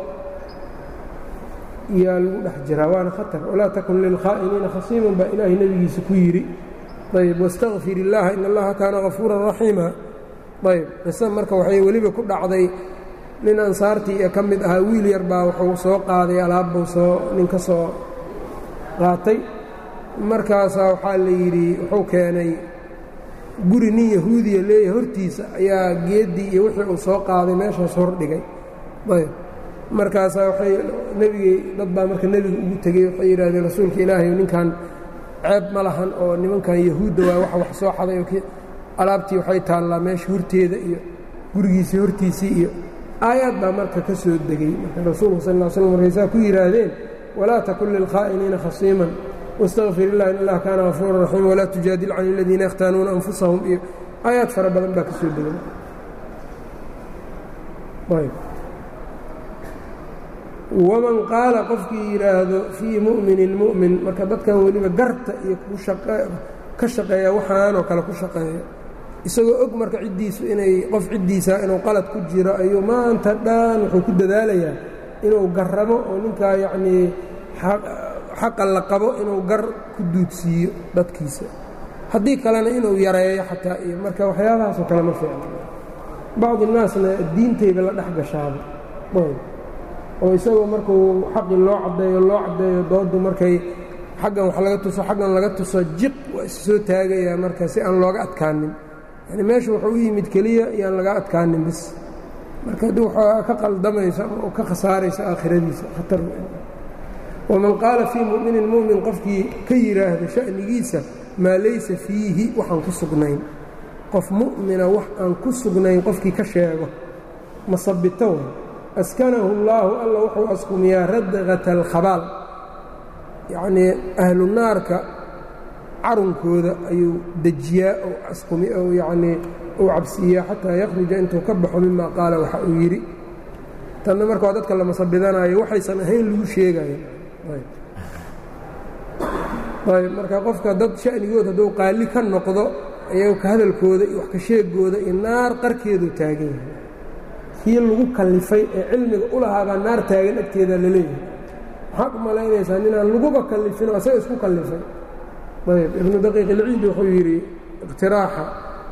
yaa lagu dhex jiraa waana khatar walaa takun lilkhaa'iniina khasiiman baa ilaahay nebigiisa ku yidhi ayb wاstaqfir illaaha in allaha kaana gafuura raxiima ayb qisa marka waxay weliba ku dhacday nin ansaartii ee ka mid ahaa wiil yar baa wuxuu soo qaaday alaabbuu soo nin ka soo qaatay markaasaa waxaa la yidhi wuxuu keenay guri nin yahuudiya leeyahay hortiisa ayaa geeddii iyo wixii uu soo qaaday meeshaas hordhigay ayb markaasaa waxay nebigay dad baa marka nebiga ugu tegey waxay yidhahdeen rasuulka ilaahay ninkan ceeb ma lahan oo nimankan yahuudda waa wax wax soo xaday oo alaabtii waxay taallaa meesha horteeda iyo gurigiisii hortiisii iyo aayaad baa marka ka soo degey marka rasuulku sal ll slam markaysaa ku yidhaahdeen walaa takun lilkhaa'iniina khasiiman wاstaqfir illah in allah kaana gafuura raxiima walaa tujaadil can aladiina yakhtaanuuna anfusahum iyo aayaad fara badan baa ka soo degay waman qaala qofkii yidhaahdo fii mu'minin mu'min marka dadkan weliba garta iyo ka shaqeeya waxaanoo kale ku shaqeeya isagoo og marka ciddiisu inay qof ciddiisa inuu qalad ku jiro ayuu maanta dhan wuxuu ku dadaalayaa inuu garramo oo ninkaa yacnii xaqa la qabo inuu gar ku duudsiiyo dadkiisa haddii kalena inuu yareeyo xataa iyo marka waxyaabahaasoo kale ma fiicno bacdi naasna diintayba la dhex gashaaba oo isagoo markuu xaqii loo caddeeyo loo caddeeyo dooddu markay xaggan wax laga tuso xaggan laga tuso jiq waa is soo taagayaa marka si aan looga adkaanin yani meesha wuxuu u yimid keliya iyaan laga adkaanin bis marka haddii waxaa ka qaldamaysa ama ka khasaaraysa aakhiradiisa khatar waman qaala fii mu'minin mu'min qofkii ka yidhaahda sha'nigiisa maa laysa fiihi waxaan ku sugnayn qof mu'mina wax aan ku sugnayn qofkii ka sheego masabito way askanahu اllaahu alla wuxuu askumiyaa radqata alkhabaal yacnii ahlu naarka carunkooda ayuu dejiyaa ou askumi ou yacnii uu cabsiiyaa xataa yakhruja intuu ka baxo mima qaala waxa uu yidhi tanna marka waa dadka la masabidanaayo waxaysan ahayn lagu sheegayo ayb marka qofka dad sha'nigood hadduu qaali ka noqdo ayago ka hadalkooda iyo wax ka sheegooda iyo naar qarkeedu taagan yahay kii lagu kallifay ee cilmiga u lahaabaa naar taagan agteeda la leeyahay maxaad u malaynaysaa ninaan laguba kallifinoo asaga isku kallifay ayb ibnu daqiiq ilciidi wuxuu yidhi iqtiraaxa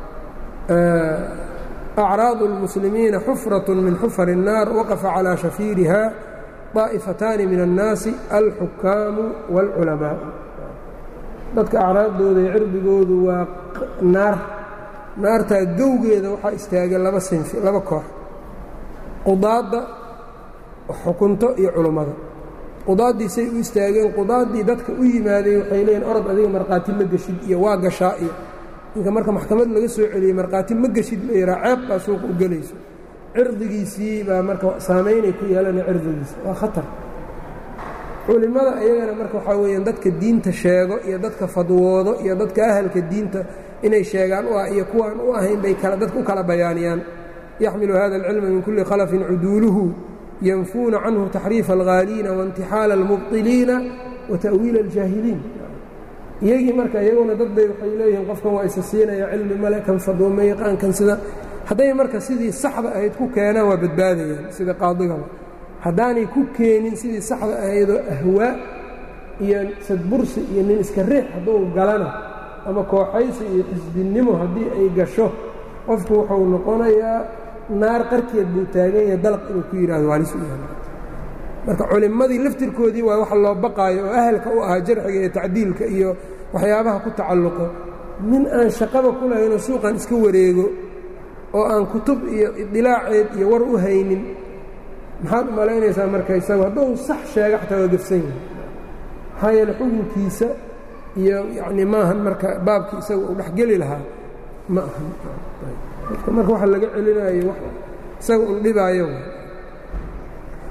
acraadu اlmuslimiina xufraة min xufar الnaar waqafa calىa shafiiriha طaa'ifataani min الnaasi alxukaamu wاlculamaء dadka acraaddooda iyo cirbigoodu waa naar naartaa gowgeeda waxaa istaagay laba sinfi laba koox qudaadda xukunto iyo culummada qudaaddii say u istaageen qudaaddii dadka u yimaadeen waxay leeyiin orod adiga markhaati ma geshid iyo waa gashaa iyo ninka marka maxkamad laga soo celiyey markhaati ma geshid la yahaa ceeb baa suuqa u gelayso cirdigiisii baa marka saamaynay ku yeelanaya cirdigiisa waa khatar culimmada iyagana marka waxaa weeyaan dadka diinta sheego iyo dadka fadwoodo iyo dadka ahalka diinta inay sheegaan u ah iyo kuwaan u ahayn bay kala dadka u kala bayaaniyaan yaxmilu hada alcilma min kulli khalafin cuduuluhu yanfuuna canhu taxriifa alghaaliina waاntixaala almubطiliina wa ta'wiila aljaahiliin iyagii marka iyaguna dad bay waxay leeyihiin qofkan waa isa siinaya cilmi male kan fadwooma yaqaankan sida hadday marka sidii saxda ahayd ku keenaan waa badbaadayaan sida qaadigaba haddaanay ku keenin sidii saxda ahaydoo ahwaa iyo sadbursi iyo nin iska riix hadduu galana ama kooxaysi iyo xisbinnimo haddii ay gasho qofku wuxuu noqonayaa naar qarkeed buu taagan yahay dalaq inuu ku yidhahdo waalis u yahay marka culimmadii laftirkoodii waa wax loo baqaayo oo ahalka u ahaa jarxiga iyo tacdiilka iyo waxyaabaha ku tacalluqo nin aan shaqaba ku lahaynoo suuqan iska wareego oo aan kutub iyo idilaaceed iyo war u haynin maxaad u malaynaysaa marka isagu hadduu sax sheega xataa waa gefsan yahay maxaa yeele xukunkiisa iyo yacni maahan marka baabkii isaga uu dhexgeli lahaa ma ahan marka waxa laga celinayo isaga un dhibaayo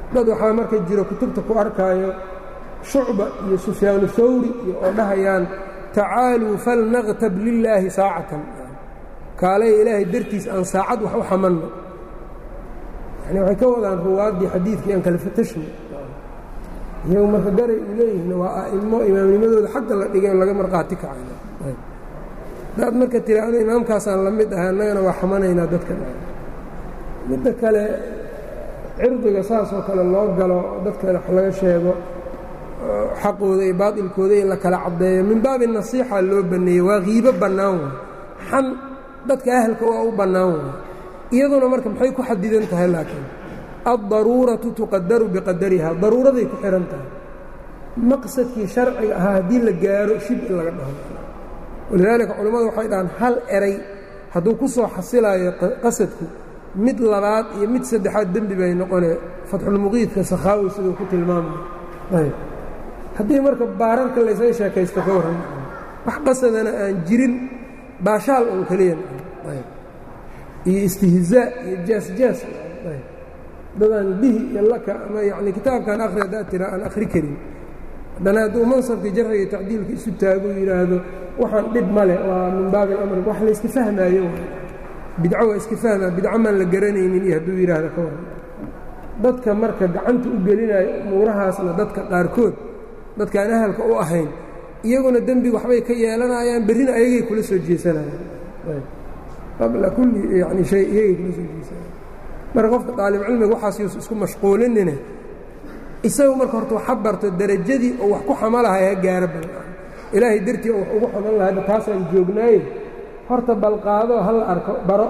dad waxaa marka jiro kutubta ku arkaayo shucba iyo sufyaanu hawri iyo oo dhahayaan tacaaluu falnaqtab lilaahi saacatan kaalay ilaahay dartiis aan saacad wax u xamanno yani waxay ka wadaan ruwaaddii xadiidkii aan kala fatashno iyagu marka garay u leeyihiin waa a'imo imaamnimadooda xagga la dhigay oo laga markhaati kacayna daad marka tira anu imaamkaasaan la mid ahay annagana waa xamanaynaa dadka midda kale cirdiga saasoo kale loo galo dadka wax laga sheego xaqooda iyo baatilkooda in la kala caddeeyo min baabi nasiixa loo banneeyey waa kiibo bannaan waay xan dadka ahalka waa u bannaan waay iyaduna marka maxay ku xadidan tahay laakiin addaruuratu tuqadaru biqadariha daruuraday ku xihan tahay maqsadkii sharciga ahaa haddii la gaaro shib in laga dhaho walidaalika culimmadu waxay dhahaan hal eray hadduu ku soo xasilayo qasadku mid labaad iyo mid saddexaad dembi bay noqonee fatxulmuqiidka sakhaawi siduu ku tilmaamay haddii marka baararka laysaga sheekaysto ka warran wax qasadana aan jirin baashaal un keliya iyo istihzaa iyo jaas-jaas dadaan bihi iyo laka ama yani kitaabkan akhri haddaad tira aan akhri karin haddana hadduu mansabka jarxiga tacdiilka isu taago yidhaahdo waxaan dhib male waa min baabi alamr wax layska fahmaayo bidco waa iska fahmaa bidco maan la garanaynin iyo hadduu yidhaahdo ka waran dadka marka gacanta u gelinayo umuurahaasna dadka qaarkood dadkaan ahalka u ahayn iyaguna dembi waxbay ka yeelanayaan berrina ayagay kula soo jeesanayaan qabla kulli yani shay iyagay kula soo jeesanayaan marka qofka daalibcilmiga waxaas yuus isku mashquulinine isagu marka horta waxa barto derajadii oo wax ku xamalahay ha gaaro bal ilaahay dartii oo wax ugu xaman lahayba taasaan joognaaye horta balqaado ha la arko baro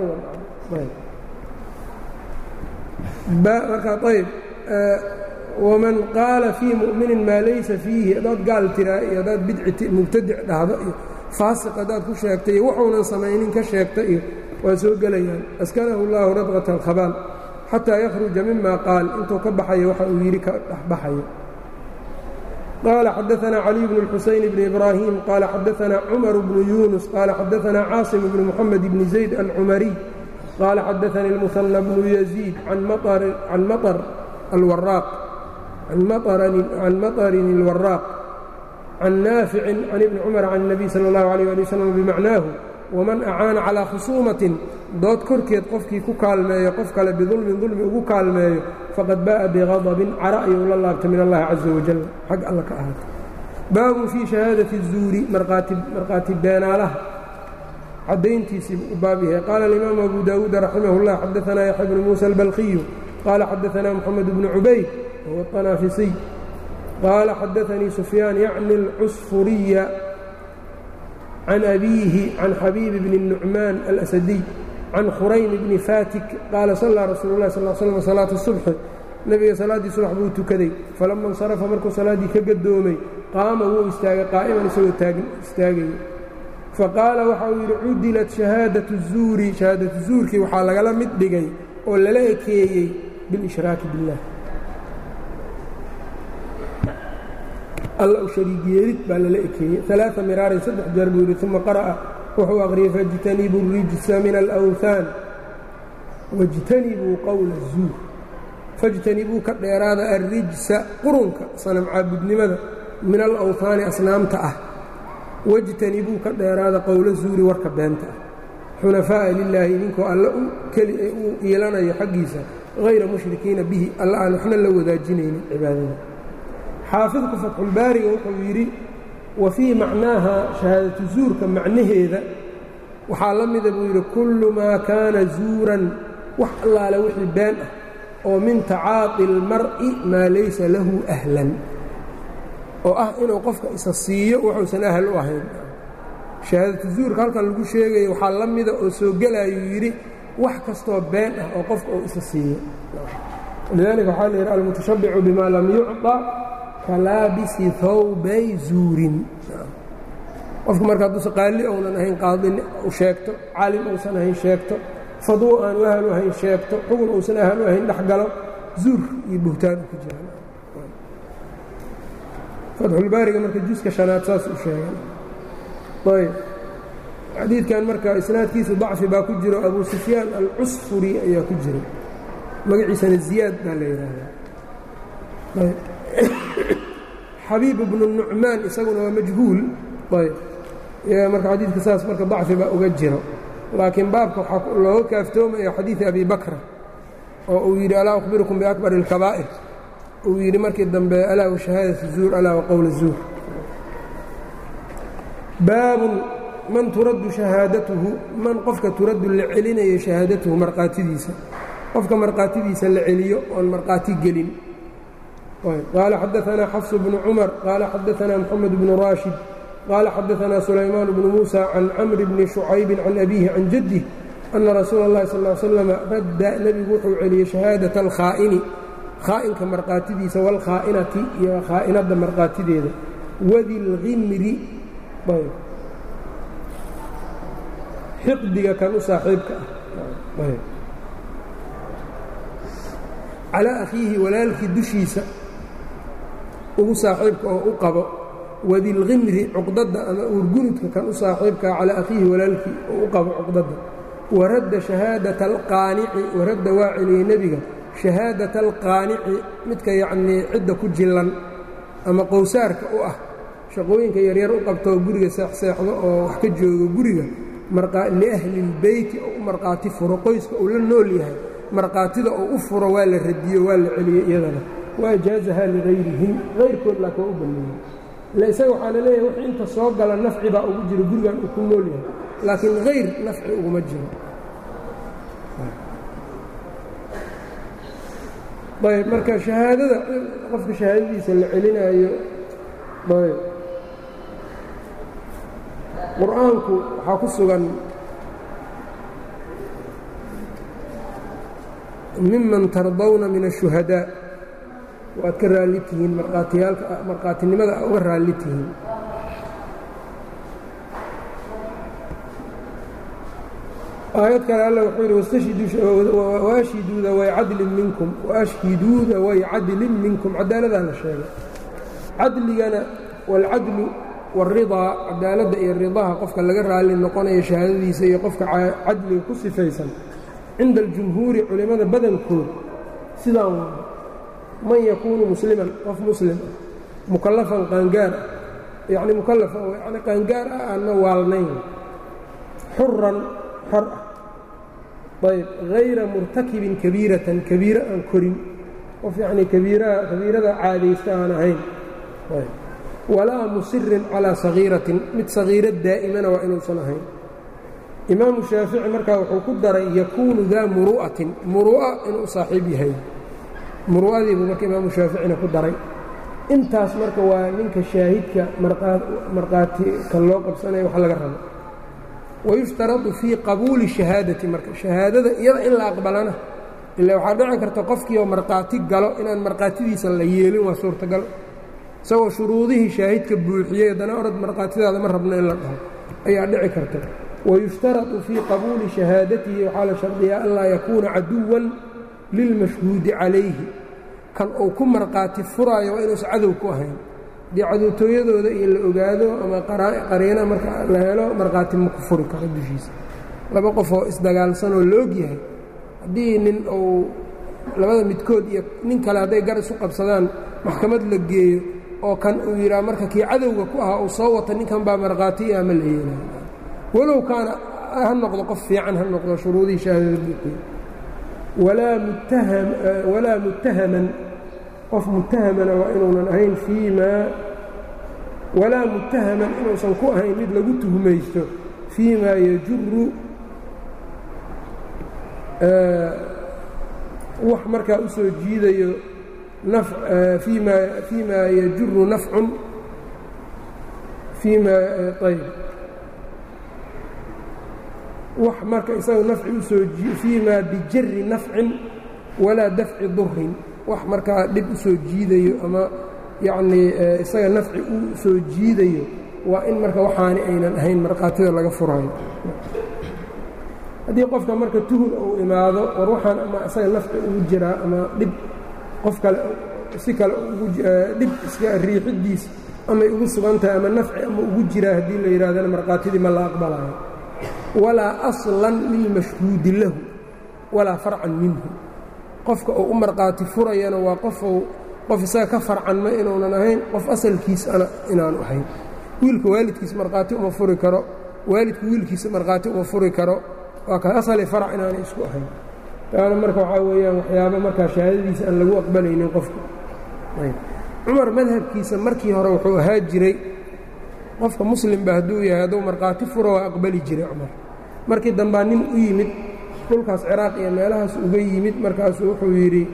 marka ayb waman qaala fii mu'minin maa laysa fiihi haddaad gaal tiraa iyo haddaad bidci mubtadic dhahdo iyo faasiq haddaad ku sheegta iyo wuxuunan samaynin ka sheegta iyo waa soo gelayaan askanahu اllahu radqata alkhabaal xataa yakhruja mima qaal intuu ka baxayo waxa uu yidhi ka dhexbaxayo qaala xadaثna caliي bn اlxusayn bn ibrahim qaala xadaثna cumar bnu yunus qaala xadaثna caasim bn mxamed bn zayd alcumariy qaala xadaثani اlmuhanى bnu yaziid can maطr alwaraaq can maطrin اlwaraaq can naaficin can ibni cumar can الnabiy salى اllahu عalيه ali wslam bimacnaahu waman acaana calىa khusuumatin dood korkeed qofkii ku kaalmeeyo qof kale bidulmin dulmi ugu kaalmeeyo faqad ba'a biqadabin cara ayuu la laabtay min allahi caza wajal xag alla ka ahaatay baabun fii shahaadati الzuuri markhaati beenaalaha caddayntiisii u baab yahay qaala alimaamu abu daawuud raximah اllah xadaanaa yaxya bnu muusa albalkiyu qaala xadaanaa moxamed bnu cubayd wahuwa طanaafisiy qaala xadaanii sufyaan yacni اlcusfuriya can abiihi can xabiibi bni الnucmaan alasadiy can khuraym bni fatik qaala sallaa rasuulu اlah sal slm salaata subxi nebiga salaaddii subax buu tukaday falama insarafa markuu salaaddii ka gadoomay qaama wuu istaagay qaa'iman isagoo istaagaya faqaala waxa uu yidhi cudilat shahaadatu zuuri shahaadatu zuurkii waxaa lagala mid dhigay oo lala ekeeyey bilishraaki biاllah alla u shariig yeelid baa lala ekeeyey alaaثa miraarin saddex jeer buu yidhi uma qara'a wuxuu aqriyey faاjtanibuu الrijsa min alأwhaan wاjtanibuu qowla الzuur faاjtanibuu ka dheeraada alrijsa qurunka sanam caabudnimada min alawhaani asnaamta ah wاjtanibuu ka dheeraada qowla zuuri warka beenta ah xunafaa'a lilaahi idinkoo alla keli ee uu iilanayo xaggiisa hayra mushrikiina bihi alla aan waxna la wadaajinaynin cibaadada xaafidku fatxulbaariga wuxuu yidhi wa fii macnaaha shahaadatu zuurka macnaheeda waxaa la mida buu yidhi kullu maa kaana zuuran wax allaale wixii been ah oo min tacaaqi اlmar'i maa laysa lahu ahlan oo ah inuu qofka isa siiyo wuxuusan ahal u ahayn shahaadatu zuurka halkan lagu sheegaya waxaa la mida oo soo gelayuu yidhi wax kastoo been ah oo qofka uu isa siiyo lidaalika waxaa la yidhi almutashabbicu bima lam yucطa kalaabisi hawbay zuurin qofku marka hadduusa qaali ounan ahayn qaadin u sheegto caalim uusan ahayn sheegto fadwo aanu ahal u ahayn sheegto xugun uusan ahal u ahayn dhex galo zuur iyo buhtaan u ku jiraan fatxulbaariga marka juska shanaad saas u sheegan ayb xadiidkan marka isnaadkiisu dacfi baa ku jiro abu sufyaan alcusfuri ayaa ku jira magaciisana ziyaad baa la yidhaahdaa xabiib bnu nucmaan isaguna waa majhuul ayb marka xadiidka saas marka dacfi baa uga jiro laakiin baabka waxaa looga kaaftoomaya xadiidi abi bakra oo uu yidhi alaa akhbirukum biakbar اlkabaa'ir uu yidhi markii dambe alaa washahaadati zuur alaa waqowla zuur baabun man turaddu shahaadatuhu man qofka turaddu la celinayo shahaadatuhu markhaatidiisa qofka markhaatidiisa la celiyo oon markhaati gelin qaala xadaanaa xafsu bnu cumar qaala xadaanaa moxamed bnu raashid qaala xadaanaa sulaymaan bnu muusa can camri bni shucaybin can abiihi can jaddih ana rasuula اllahi sal ly slam radda nebigu wuxuu celiyey shahaadata alkhaa'ini khaa'inka markhaatidiisa waalkhaa'inati iyo khaa'inadda markhaatideeda wadi lhimri xiqdiga kan u saaxiibka ah calaa akhiihi walaalkii dushiisa ugu saaxiibka oo u qabo wadilkhimri cuqdadda ama uurgunudka kan u saaxiibkaa calaa akhiihi walaalkii oo u qabo cuqdadda waradda shahaadata alqaanici waradda waa celiyey nebiga shahaadata alqaanici midka yacnii cidda ku jillan ama qowsaarka u ah shaqooyinka yaryar u qabtoo guriga seexseexdo oo wax ka joogo guriga liahlilbeyti oo u markhaati furo qoyska uu la nool yahay markhaatida oo u furo waa la radiyo waa la celiyey iyadana waa jaazahaa ligayrihim kayrkood laakiin waa u banneeyey ila isaga waxaa la leeyahay wixii inta soo gala nafci baa ugu jiro gurigan uu ku nool yahay laakiin hayr nafci uguma jiro ayb marka shahaadada qofka shahaadadiisa la celinaayo ayb qur-aanku waxaa ku sugan miman tardawna min الشhuhadaa waad ka raalli tihiin markhaatiyaalka markhaatinimada a uga raalli tihiin aayad kale alla wuxuu yidhi waashhiduuda way cadlin minkum waashhiduuda way cadlin minkum cadaaladaa la sheegay cadligana wاlcadlu wاridaa cadaaladda iyo ridaha qofka laga raalli noqonayo shahaadadiisa iyo qofka cadliga ku sifaysan cinda aljumhuuri culimmada badankood sidaan waa man yakuunu musliman qof muslim ah mukallafan qaangaar ah yacni mukallafa oo yacni qaangaar ah aanna waalnayn xuran xor ah ayb hayra murtakibin kabiiratan kabiiro aan korin qof yacnii kabiiraha kabiirada caadaysta aan ahayn walaa musirin calaa sagiiratin mid sagiiro daa'imana waa inuusan ahayn imaamu shaafici markaa wuxuu ku daray yakuunu daa muru'atin muru'a inuu saaxiib yahay muru'adiibuu marka imaamu shaaficina ku daray intaas marka waa ninka shaahidka markhaati kan loo qabsanaya wax laga rabo wayushtaradu fii qabuuli shahaadati marka shahaadada iyada in la aqbalana ila waxaa dhici karta qofkii oo markhaati galo inaan markhaatidiisa la yeelin waa suurtagal isagoo shuruudihii shaahidka buuxiyey haddana orad markhaatidaada ma rabno in la dhaho ayaa dhici karta wayushtaradu fii qabuuli shahaadatihi waxaa la shardiyaa anlaa yakuuna caduwan lilmashhuudi calayhi kan uu ku markhaati furaayo waa inuusan cadow ku ahayn haddii cadowtooyadooda iyo la ogaado ama qariina marka la helo markhaati ma ku furi karo dushiisa laba qof oo isdagaalsanoo la og yahay haddii nin uu labada midkood iyo nin kale hadday gar isu qabsadaan maxkamad la geeyo oo kan uu yidhaha marka kii cadowga ku ahaa uu soo wata ninkan baa markhaati ah ma la yeelay walow kaana ha noqdo qof fiican ha noqdo shuruudihii shahaadada buuxiye walaa muttahaman qof muttahamana waa inuunan ahayn fii maa walaa muttahaman inuusan ku ahayn mid lagu tuhmaysto fii maa yajuru wax markaa u soo jiidayo fii maa fii maa yajuru nafcun fii maa ayb wax marka isaga nafci usoo fii maa bijari nafcin walaa dafci durin wax markaa dhib u soo jiidayo ama yacnii isaga nafci u soo jiidayo waa in marka waxaani aynan ahayn markhaatida laga furayo haddii qofka marka tuhun uu imaado war waxaan ama isaga nafci ugu jiraa ama dhib qof kale si kale dhib iska riixidiis amay ugu sugan tahay ama nafci ama ugu jiraa haddii la yidhahdana markhaatidii ma la aqbalayo walaa aslan lilmashhuudi lahu walaa farcan minhu qofka uu u markhaati furayana waa qofuu qof isaga ka farcanma inuunan ahayn qof asalkiisana inaanu ahayn wiilka waalidkiisa markhaati uma furi karo waalidku wiilkiisa markhaati uma furi karo waa ka asali farac inaanay isku ahayn taana marka waxaa weeyaan waxyaaba markaa shahaadadiisa aan lagu aqbalaynin qofka cumar madhabkiisa markii hore wuxuu ahaa jiray qofka muslimba hadduu yahay hadduu markhaati furo waa aqbali jiray cumar markii dambaa nin u yimid dhulkaas ciraaq iyo meelahaas uga yimid markaasuu wuxuu yidhi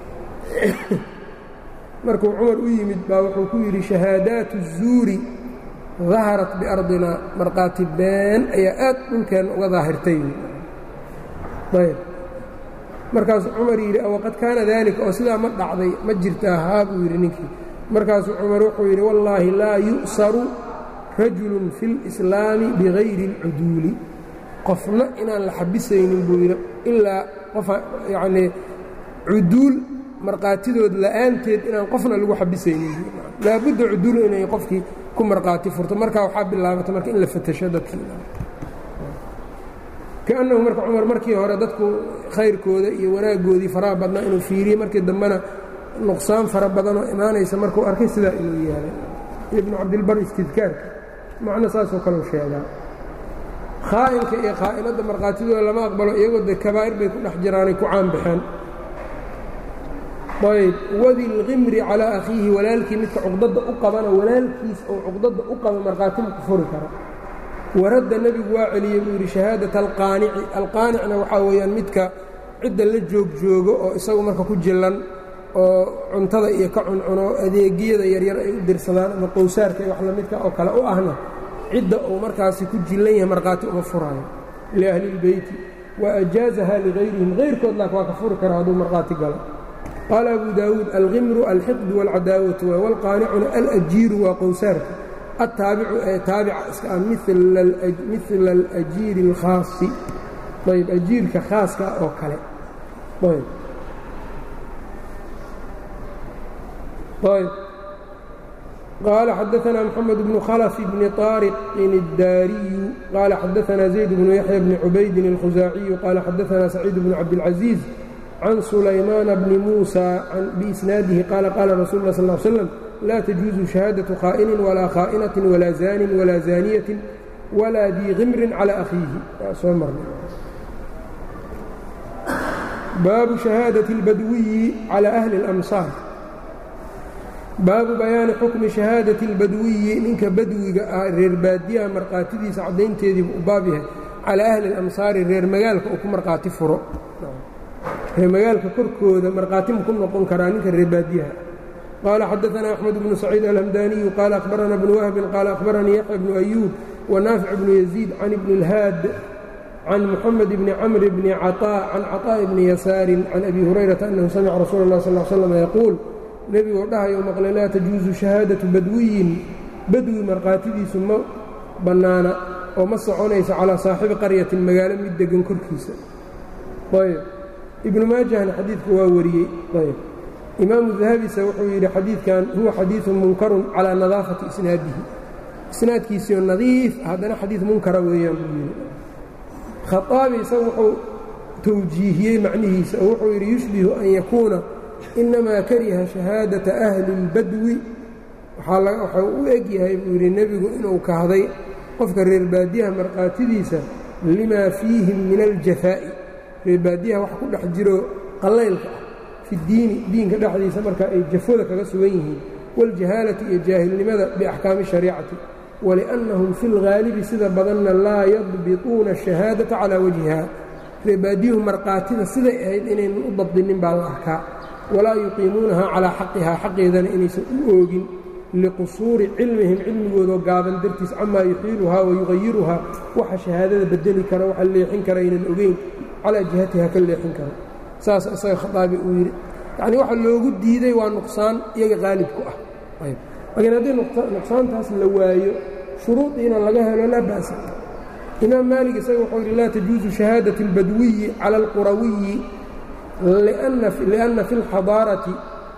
markuu cumar u yimid baa wuxuu ku yidhi shahaadaatu الzuuri daharat biardina markhaati been ayaa aad dhulkeenna uga daahirtay ayb markaasuu cumar yidhi waqad kaana daalika oo sidaa ma dhacday ma jirtaa haa buu yidhi ninkii markaasuu cumar wuxuu yidhi wallaahi laa yu'saru rajulun fi اlislaami bigayri اlcuduuli qofna inaan la xabisaynin buu yidhi ilaa qofa yacnii cuduul markhaatidood la'aanteed inaan qofna lagu xabisaynin laabudda cuduul inay qofkii ku markhaati furto markaa waxaa bilaabata marka in la fatasho dadkii kaannahu marka cumar markii hore dadku khayrkooda iyo wanaaggoodii faraha badnaa inuu fiiriyey markii dambena nuqsaan fara badanoo imaanaysa markuu arkay sidaa inuu yeelay ibnu cabdilbar istidkaarka macno saasoo kaleu sheegaa khaa'inka iyo khaa'inadda markhaatidooda lama aqbalo iyagoo de kabaa'ir bay ku dhex jiraanay ku caanbaxeen ayb wadi lqimri calaa akhiihi walaalkii midka cuqdadda u qabana walaalkiis oo cuqdadda u qaba markhaatimu ku furi karo waradda nebigu waa celiyey buu yidhi shahaadata alqaanici alqaanicna waxaa weeyaan midka cidda la joogjoogo oo isagu marka ku jillan oo cuntada iyo ka cuncuno adeegiyada yaryar ay u dirsadaan ama qowsaarka iyo wax lamidka oo kale u ahna cidda uu markaasi ku jillan yahay markhaati uma furaayo liahli اlbeyti wa ajaazaha ligayrihim hayrkood laak waa ka furi kara hadduu markhaati galo qaala abu daawuud alqimru alxiqdu wاlcadaawatu wاlqaanicuna alajiiru waa qowsaarka altaabicu ee taabica iska ah mila alajiiri اlkhaasi ayb ajiirka khaaska oo kale ayb ayb qaala xadaثna mxamed bnu khlf bni طaariqin الdaariyu qaala xadaثna zayd bnu yaxya bni cubaydin اlkhusaaciyu qaala xadaثna saciid bnu cabdاlcaزiiz can sulaymaana bni muusa biisnaadihi qaala qaala rasul اlah sal ه slm laa tajuuzu shahaadaةu khaa'inin walaa khaa'inaةi walaa zaanin walaa zaaniyaةi walaa dii kimrin calى akhiihi waa soo marnay baabu shahaadaةi اlbadwiyi calى ahli اlamsaar baabu bayaani xukmi shahaadati اlbadwiyi ninka badwiga ah reer baadiyaha markhaatidiisa caddaynteediibu u baab yahay calaa ahli اlamsaari reer magaalka uu ku markhaati furo reer magaalka korkooda markhaati ma ku noqon karaa ninka reer baadiyaha qaala xadaثna axmed bnu saciid alhamdaniyu qaala akhbarana bnu wahbin qaala akhbaranii yaxya bnu ayuub wanaafic bnu yaziid can ibni اlhaad can muxamed bni camr bni caطaa can caطaaءi bni yasaarin can abi hurayrata annahu samica rasuula اlah sal slm yaquul nebigoo dhahayo maqle laa tajuusu shahaadatu badwiyin badwi markhaatidiisu ma bannaana oo ma soconaysa calaa saaxibi qaryatin magaalo mid deggan korkiisa ayb ibnu maajahna xadiidka waa wariyey ayb imaamu dahabisa wuxuu yidhi xadiidkan huwa xadiidun munkarun calaa nadaafati isnaadihi isnaadkiisiio nadiif haddana xadiid munkara weeyaan buu yidhi khaaabi isagu wuxuu tawjiihiyey macnihiisa oo wuxuu yidhi yushbihu an yakuuna inamaa kariha shahaadata ahli اlbadwi waxau u eg yahay buu yidhi nebigu inuu kahday qofka reer baadiyaha markhaatidiisa limaa fiihim min aljafaa'i reer baadiyaha wax ku dhex jiro qallaylka ah fi diini diinka dhexdiisa marka ay jafooda kaga sugan yihiin waاljahaalati iyo jaahilnimada biaxkaami shariicati waliannahum fi اlghaalibi sida badanna laa yadbituuna الشhahaadaةa calaa wajhiha reer baadiyuhu markhaatida siday ahayd inaynan u dabdinin baa la arkaa walaa yuqiimuunaha calaa xaqihaa xaqeedana inaysan u oogin liqusuuri cilmihim cilmigoodoo gaaban dartiis camaa yuxiiluhaa wayuqayiruhaa waxa shahaadada bedeli kara waxa leexin kara aynan ogeyn calaa jihatiha ka leexin karo saas isaga khaaabi uu yidhi yacnii waxa loogu diiday waa nuqsaan iyaga qaalib ku ah laakiin haddii nuqsaantaas la waayo shuruudiina laga helo laa ba'sa imaam maalig isaga wuxuu yidhi laa tajuusu shahaadati اlbadwiyi cala alqurawiyi liأnna fi اlxadaarati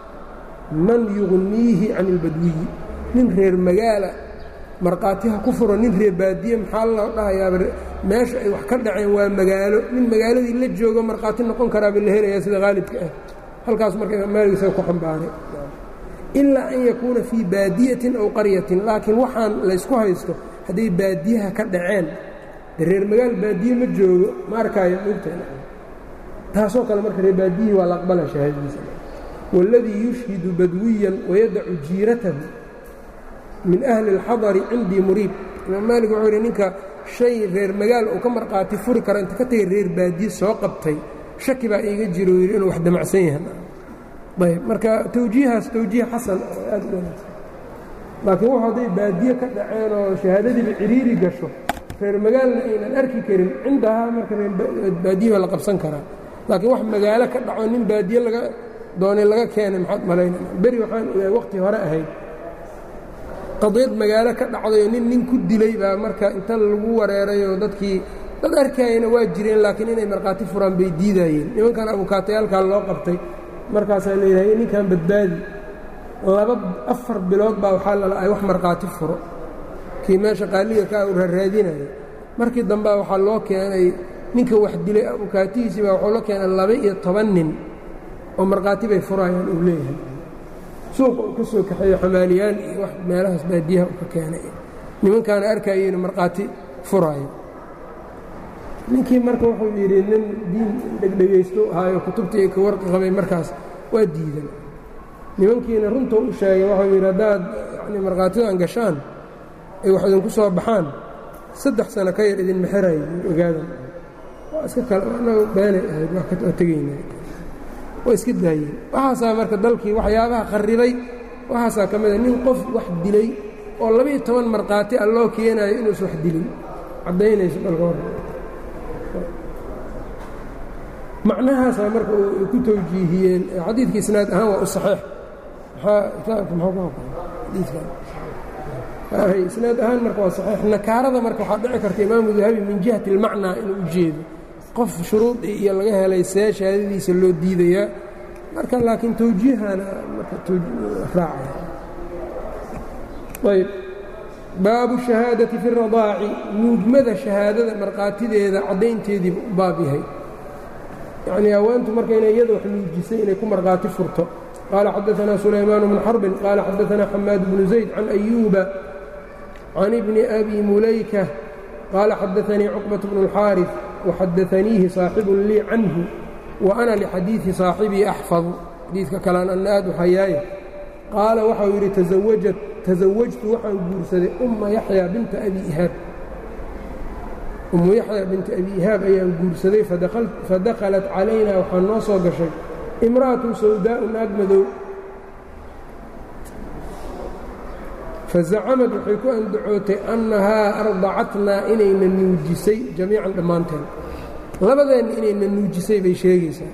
man yugniihi can اlbadwiyi nin reer magaala markhaatiha ku furo nin reer baadiye maxaa loo dhahayaaba meesha ay wax ka dhaceen waa magaalo nin magaaladii la joogo markhaati noqon karaaba la helayaa sida haalibka ah halkaas marka imaam maalig isaga ku xambaaray ilaa an yakuuna fii baadiyatin aw qaryatin laakiin waxaan laysku haysto hadday baadiyaha ka dhaceen de reer magaal baadiye ma joogo ma arkaayo mogtaena taasoo kale marka reer baadiyihii waa la aqbala shahaadadiisa wاladii yushhidu badwiyan wayadacu jiiratahu min ahli اlxadari cindii muriib imaam maalik wuxuu yidhi ninka shay reer magaal uu ka marqaati furi karo inta ka tegay reer baadiye soo qabtay shaki baa iiga jiro yidhi inuu wax damacsan yahay ayb marka tawjiihaas tawjiih xasan oo aad u wanaagsan laakiin wuxu hadday baadiye ka dhaceen oo shahaadadiiba ciriiri gasho reer magaalna aynan arki karin cindahaa marka reerbaadiye baa la qabsan karaa laakiin wax magaalo ka dhaco nin baadiye laga doonay laga keenay maxaad malaynana beri waxaan ogaay waqti hore ahayd qadiyad magaalo ka dhacdayoo nin nin ku dilay baa marka inta lagu wareerayoo dadkii dad arkayana waa jireen laakiin inay markhaati furaan bay diidaayeen nimankan abukaatayaalkaa loo qabtay markaasaa layidhahay ninkan badbaadi laba afar bilood baa waxaa lala ay wax markhaati furo kii meesha qaaliga ka u raaraadinaya markii dambea waxaa loo keenay ninka wax dilay abukaatihiisii baa waxuu la keenay laba iyo toban nin oo markhaati bay furaayaan uu leeyahay suuqa uu ka soo kaxeeyo xamaaliyaan iyo wax meelahaas baadiyaha uu ka keenay nimankaana arkayeyna markhaati furaayo ninkii marka wuxuu yidhi nin diin dhegdhegaysto ahaayo kutubtii ka warqi qabay markaas waa diidan nimankiina runtuu u sheegay waxuu yidhi haddaad yani markhaatidan gashaan ay wax idinku soo baxaan saddex sano ka yar idin mexerayo ogaadan waa iska kale anagu beenay ahayd waa tegayna waa iska daayeen waxaasaa marka dalkii waxyaabaha qarribay waxaasaa ka mida nin qof wax dilay oo laba-iyo toban markhaati a loo keenaayo inuusan wax dilin caddaynayso dalka hor macnahaasaa marka ay ku tawjiihiyeen xadiidka isnaad ahaan waa u saxiix isnaad ahaan marka waa saxiix nakaarada marka waxaa dhici karta imaamu dahabi min jihati اlmacnaa inuu u jeedo qof shuruudii iyo laga helay see shahaadadiisa loo diidayaa marka laakiin tawjiihana marka raacaya ayb baabu shahaadati fi اradaaci nuugmada shahaadada markhaatideeda caddaynteediiba u baab yahay yacnii haweentu marka inay iyada wax nuujisay inay ku markhaati furto qaala xadaanaa sulaymaan bnu xarbin qaala xadaanaa xamaad bnu zayd can ayuuba can ibni abi mulayka qaala xadaanii cuqbat bnu اlxaariث waxadaaniihi saaxibun lii canhu wa ana lixadiidi saaxibii axfadu xadiidka kalean anna aad u hayaaye qaala waxau yidhi tasawajtu waxaan guursaday umma yaxya binta abi ihaab ummu yaxya binta abi ihaab ayaan guursaday fadakhalat calayna waxaa noo soo gashay imra'atu sawdaa'u naag madow fazacamad waxay ku andacootay annahaa ardacatnaa inayna nuujisay jamiican dhammaanteen labadeenna inayna nuujisay bay sheegaysaa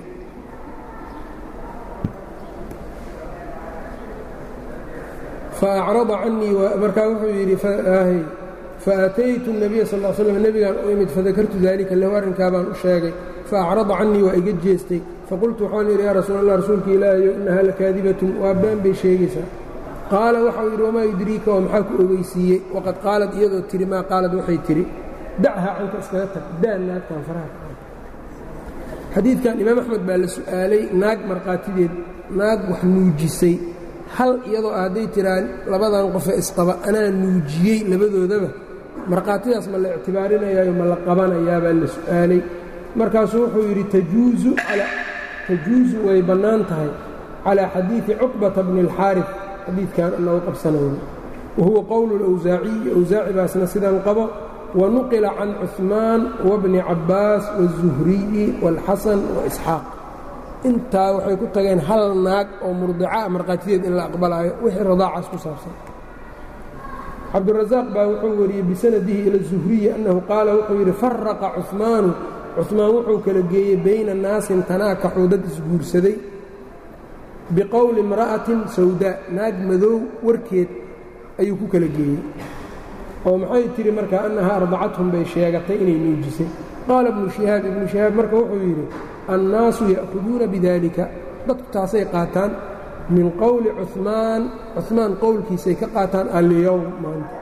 faacrada canii markaa wuxuu yidhi faataytu الnabiya sal ا slm nebigaan u imid fadakartu dalika lahu arrinkaa baan u sheegay faacrada canii waa iga jeestay faqultu waxaan yidhi yaa rasuul allah rasuulka ilaahayo inahaa lakaadibatun waa been bay sheegaysaa qaala waxau yidhi wamaa yudriika oo maxaa ku ogeysiiyey waqad qaalad iyadoo tidhi maa qaalad waxay tidhi dachaa canka iskaga tag daa naagtan faraha xadiidkan imaam axmed baa la su'aalay naag markhaatideed naag wax nuujisay hal iyadoo hadday tiraan labadan qofe isqaba anaa nuujiyey labadoodaba markhaatidaas ma la ictibaarinayaayo ma la qabanayaabaa la su'aalay markaasuu wuxuu yidhi tajuusu way bannaan tahay calaa xadiidi cuqbata bni اlxaarif xadiidkan anagu qabsanayno wa huwa qowlu اlawsaaciyi awsaaci baasna sidan qabo wa nuqila can cuثmaan wabni cabbaas wالzuhriyi wاlxasan waisxaaq intaa waxay ku tageen hal naag oo murdicaa markhaatideed in la aqbalaayo wixii radaacaas ku saabsan cabdurasaaq baa wuxuu wariyey bisanadihi ila zuhriyi annahu qaala wuxuu yidhi faraqa cuثmaanu cuثmaan wuxuu kala geeyey bayna naasin tanaakaxuu dad isguursaday biqowli imra'atin sawdaa naag madow warkeed ayuu ku kala geeyey oo maxay tidhi markaa annahaa ardacathum bay sheegatay inay nuujisay qaala ibnu shihaab ibnu shihaab marka wuxuu yidhi annaasu ya'khuduuna bidalika dadku taasay qaataan min qowli cuثmaan cuثmaan qowlkiisay ka qaataan alyowm maanta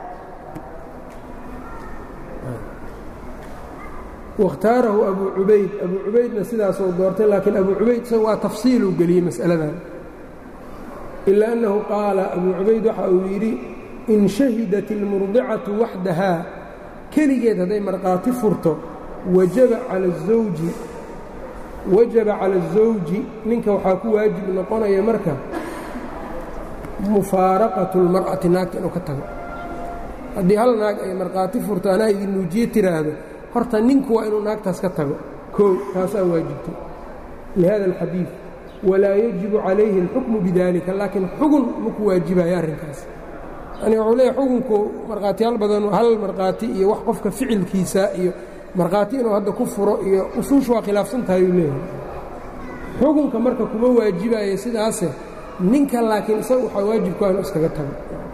waاkhtaarahu abu cubayd abu cubaydna sidaasuu doortay laakiin abu cubayd isaga waa tafsiiluu geliyey mas'aladan ila annahu qaala abuu cubayd waxa uu yidhi in shahidat ilmurdicatu waxdahaa keligeed hadday markhaati furto wajaba cala azawji wajaba cala azawji ninka waxaa ku waajib noqonaya marka mufaaraqatu اlmar'ati naagta inuu ka tago haddii hal naag ay markhaati furto anaa idin nuujiye tiraahdo horta ninku waa inuu naagtaas ka tago koow taasaa waajibtay lihada alxadiid walaa yajibu calayhi اlxukmu bidalika laakiin xugun maku waajibayo arrinkaas yani wuxuu leeyahy xukunku markhaatiyaal badan hal markhaati iyo wax qofka ficilkiisa iyo markhaati inuu hadda ku furo iyo usuushu waa khilaafsan tahay uu leeyahay xukunka marka kuma waajibayo sidaase ninka laakiin isaga waxaa waajibku inu iskaga tago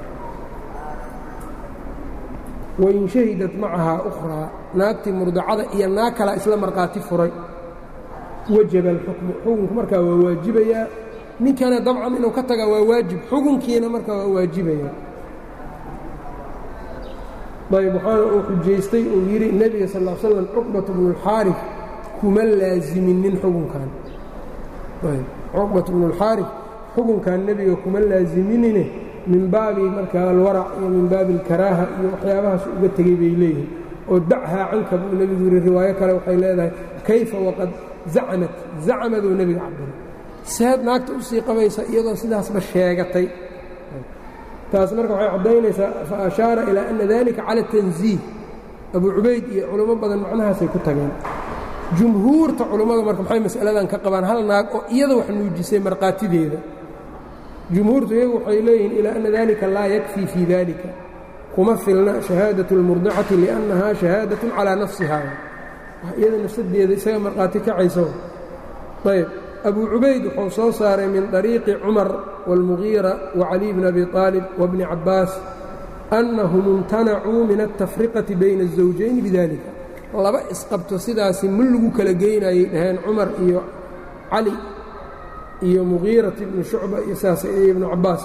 wain shahidat macahaa ukhraa naagtii murdacada iyo naag kalaa isla markhaati furay wajaba alxukmu xukunku markaa waa waajibayaa ninkana dabcan inuu ka tagaa waa waajib xukunkiina markaa waa waajibaya ayb waxaana uu xujaystay uu yidhi nebiga sal l slam cuqbat bnuاlxaarif kuma laaziminin xukunkan cuqbat bnuاlxaarif xukunkan nebiga kuma laaziminine min baabi markaa alwarac iyo min baabi alkaraaha iyo waxyaabahaas uga tegey bay leeyihin oo dachaa canka buu nebigu yidhi riwaayo kale waxay leedahay kayfa waqad zacmat zacmaduu nebiga cabiray seed naagta u sii qabaysa iyadoo sidaasba sheegatay taas marka waxay caddaynaysaa fa ashaara ilaa ana dalika cala tanziih abuu cubayd iyo culummo badan macnahaasay ku tageen jumhuurta culummada marka maxay mas'aladan ka qabaan hal naag oo iyada wax nuujisay markhaatideeda jumhuurtu iyagu waxay leeyihiin ilaa ana dalika laa yakfii fii dalika kuma filna shahaadaة اlmurdicati liannahaa shahaadatun calaa nafsiha iyada nafsadeeda isaga markhaati kacayso ayb abuu cubayd wuxuu soo saaray min طariiqi cumar wاlmugiira wacaliي bn abi طaalib wabni cabaas annahum imtanacuu min altafriqati bayna الزawjayn bidalika laba isqabto sidaasi ma lagu kala geynayay dhaheen cumar iyo cali iyo mugiirat ibnu shucba iyo saas iyo ibnu cabaas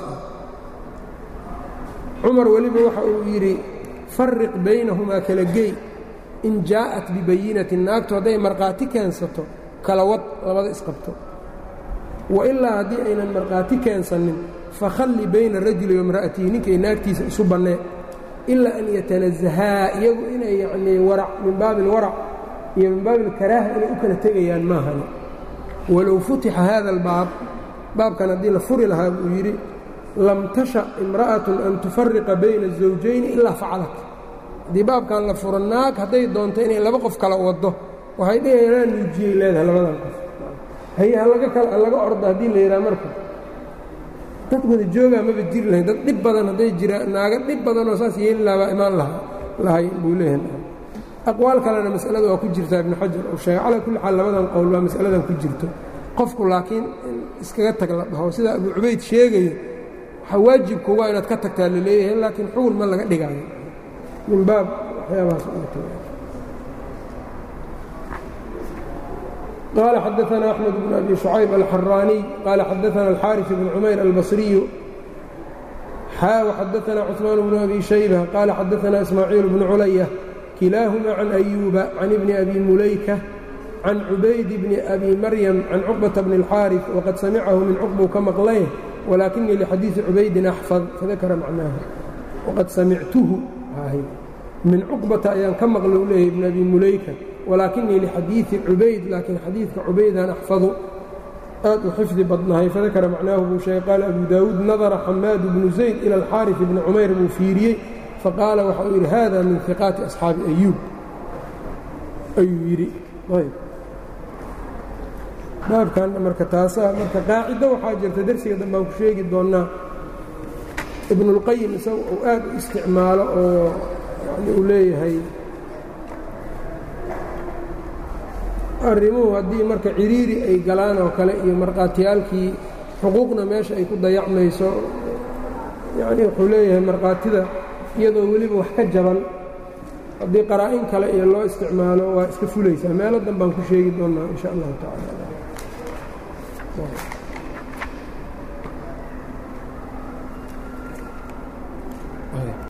cumar weliba waxa uu yidhi farriq baynahumaa kala gey in jaa'at bibayinatin naagtu hadday markhaati keensato kala wad labada isqabto wa ilaa haddii aynan markhaati keensanin fakhalli bayna rajuli waimra'atihi ninkay naagtiisa isu bannee ilaa an yatanazahaa iyagu inay yacnii warac min baabi alwarac iyo min baabi alkaraaha inay u kala tegayaan maahani walow futixa hada albaab baabkan haddii la furi lahaa buu yidhi lam tasha imra'atun an tufariqa bayna الزawjayni ilaa facalat haddii baabkan la furo naag hadday doonto inay laba qof kala waddo waxay dheheenaa nuujiyey leedahay labadan qof haye halaga ordo haddii la yidhaha marka dad wada joogaa maba jiri lahayn dad dhib badan hadday jiraan naaga dhib badanoo saas yeeli lahaa baa imaan lahay buu leeyahay aqwaal kalena mas'alada waa ku jirtaa ibnu xajar uu sheegay calaa kulli xaal labadan qowl waa mas'aladan ku jirto qofku laakiin in iskaga tag la dhaho sida abuu cubayd sheegayo waxaa waajibku waa inaad ka tagtaa la leeyahay laakiin xugun ma laga dhigaayo min baab waxyaabahaas قال xدثنا أحمد بن أبي شعيب الحراني قال xدثنا الحارث بن عمير البصري xا وxدثنا cثمان بن أبي شhيبة قال xدثنا إسماعيل بن علية كلاahma عن أيوب عن بن أبي مuليكة عن عubayd بن أبي mريم عن cقبة بن الحاaرث وqad samعahu min cقبu ka maqlay ولakiنii لxadيiثi عubaydin أxفظ فذakra macnaaha وqad samictuhu min cقبةa ayaan ka maqla u leeyahy بن أبي مuليكة walaakinii lixadiidi cubayd laakiin xadiidka cubaydaan axfadu aad u xifdi badnahay fadakara macnaahu buu sheegay qaala abu daawuud nadara xamaad bnu zayd ila alxaarif bni cumayr buu fiiriyey faqaala waxa uu yidhi hada min hiqaati asxaabi ayuub ayuu yidhi baabkan marka taasaa marka qaacido waxaa jirta dersiga dambaan ku sheegi doonnaa ibnuاlqayim isaga uu aad u isticmaalo oo yani uu leeyahay arrimuhu haddii marka ciriiri ay galaan oo kale iyo markhaatiyaalkii xuquuqna meesha ay ku dayacmayso yacnii wuxuu leeyahay markhaatida iyadoo weliba wax ka jaban haddii qaraa-in kale iyo loo isticmaalo waa iska fulaysaa meelo dan baan ku sheegi doonnaa in sha allahu tacaala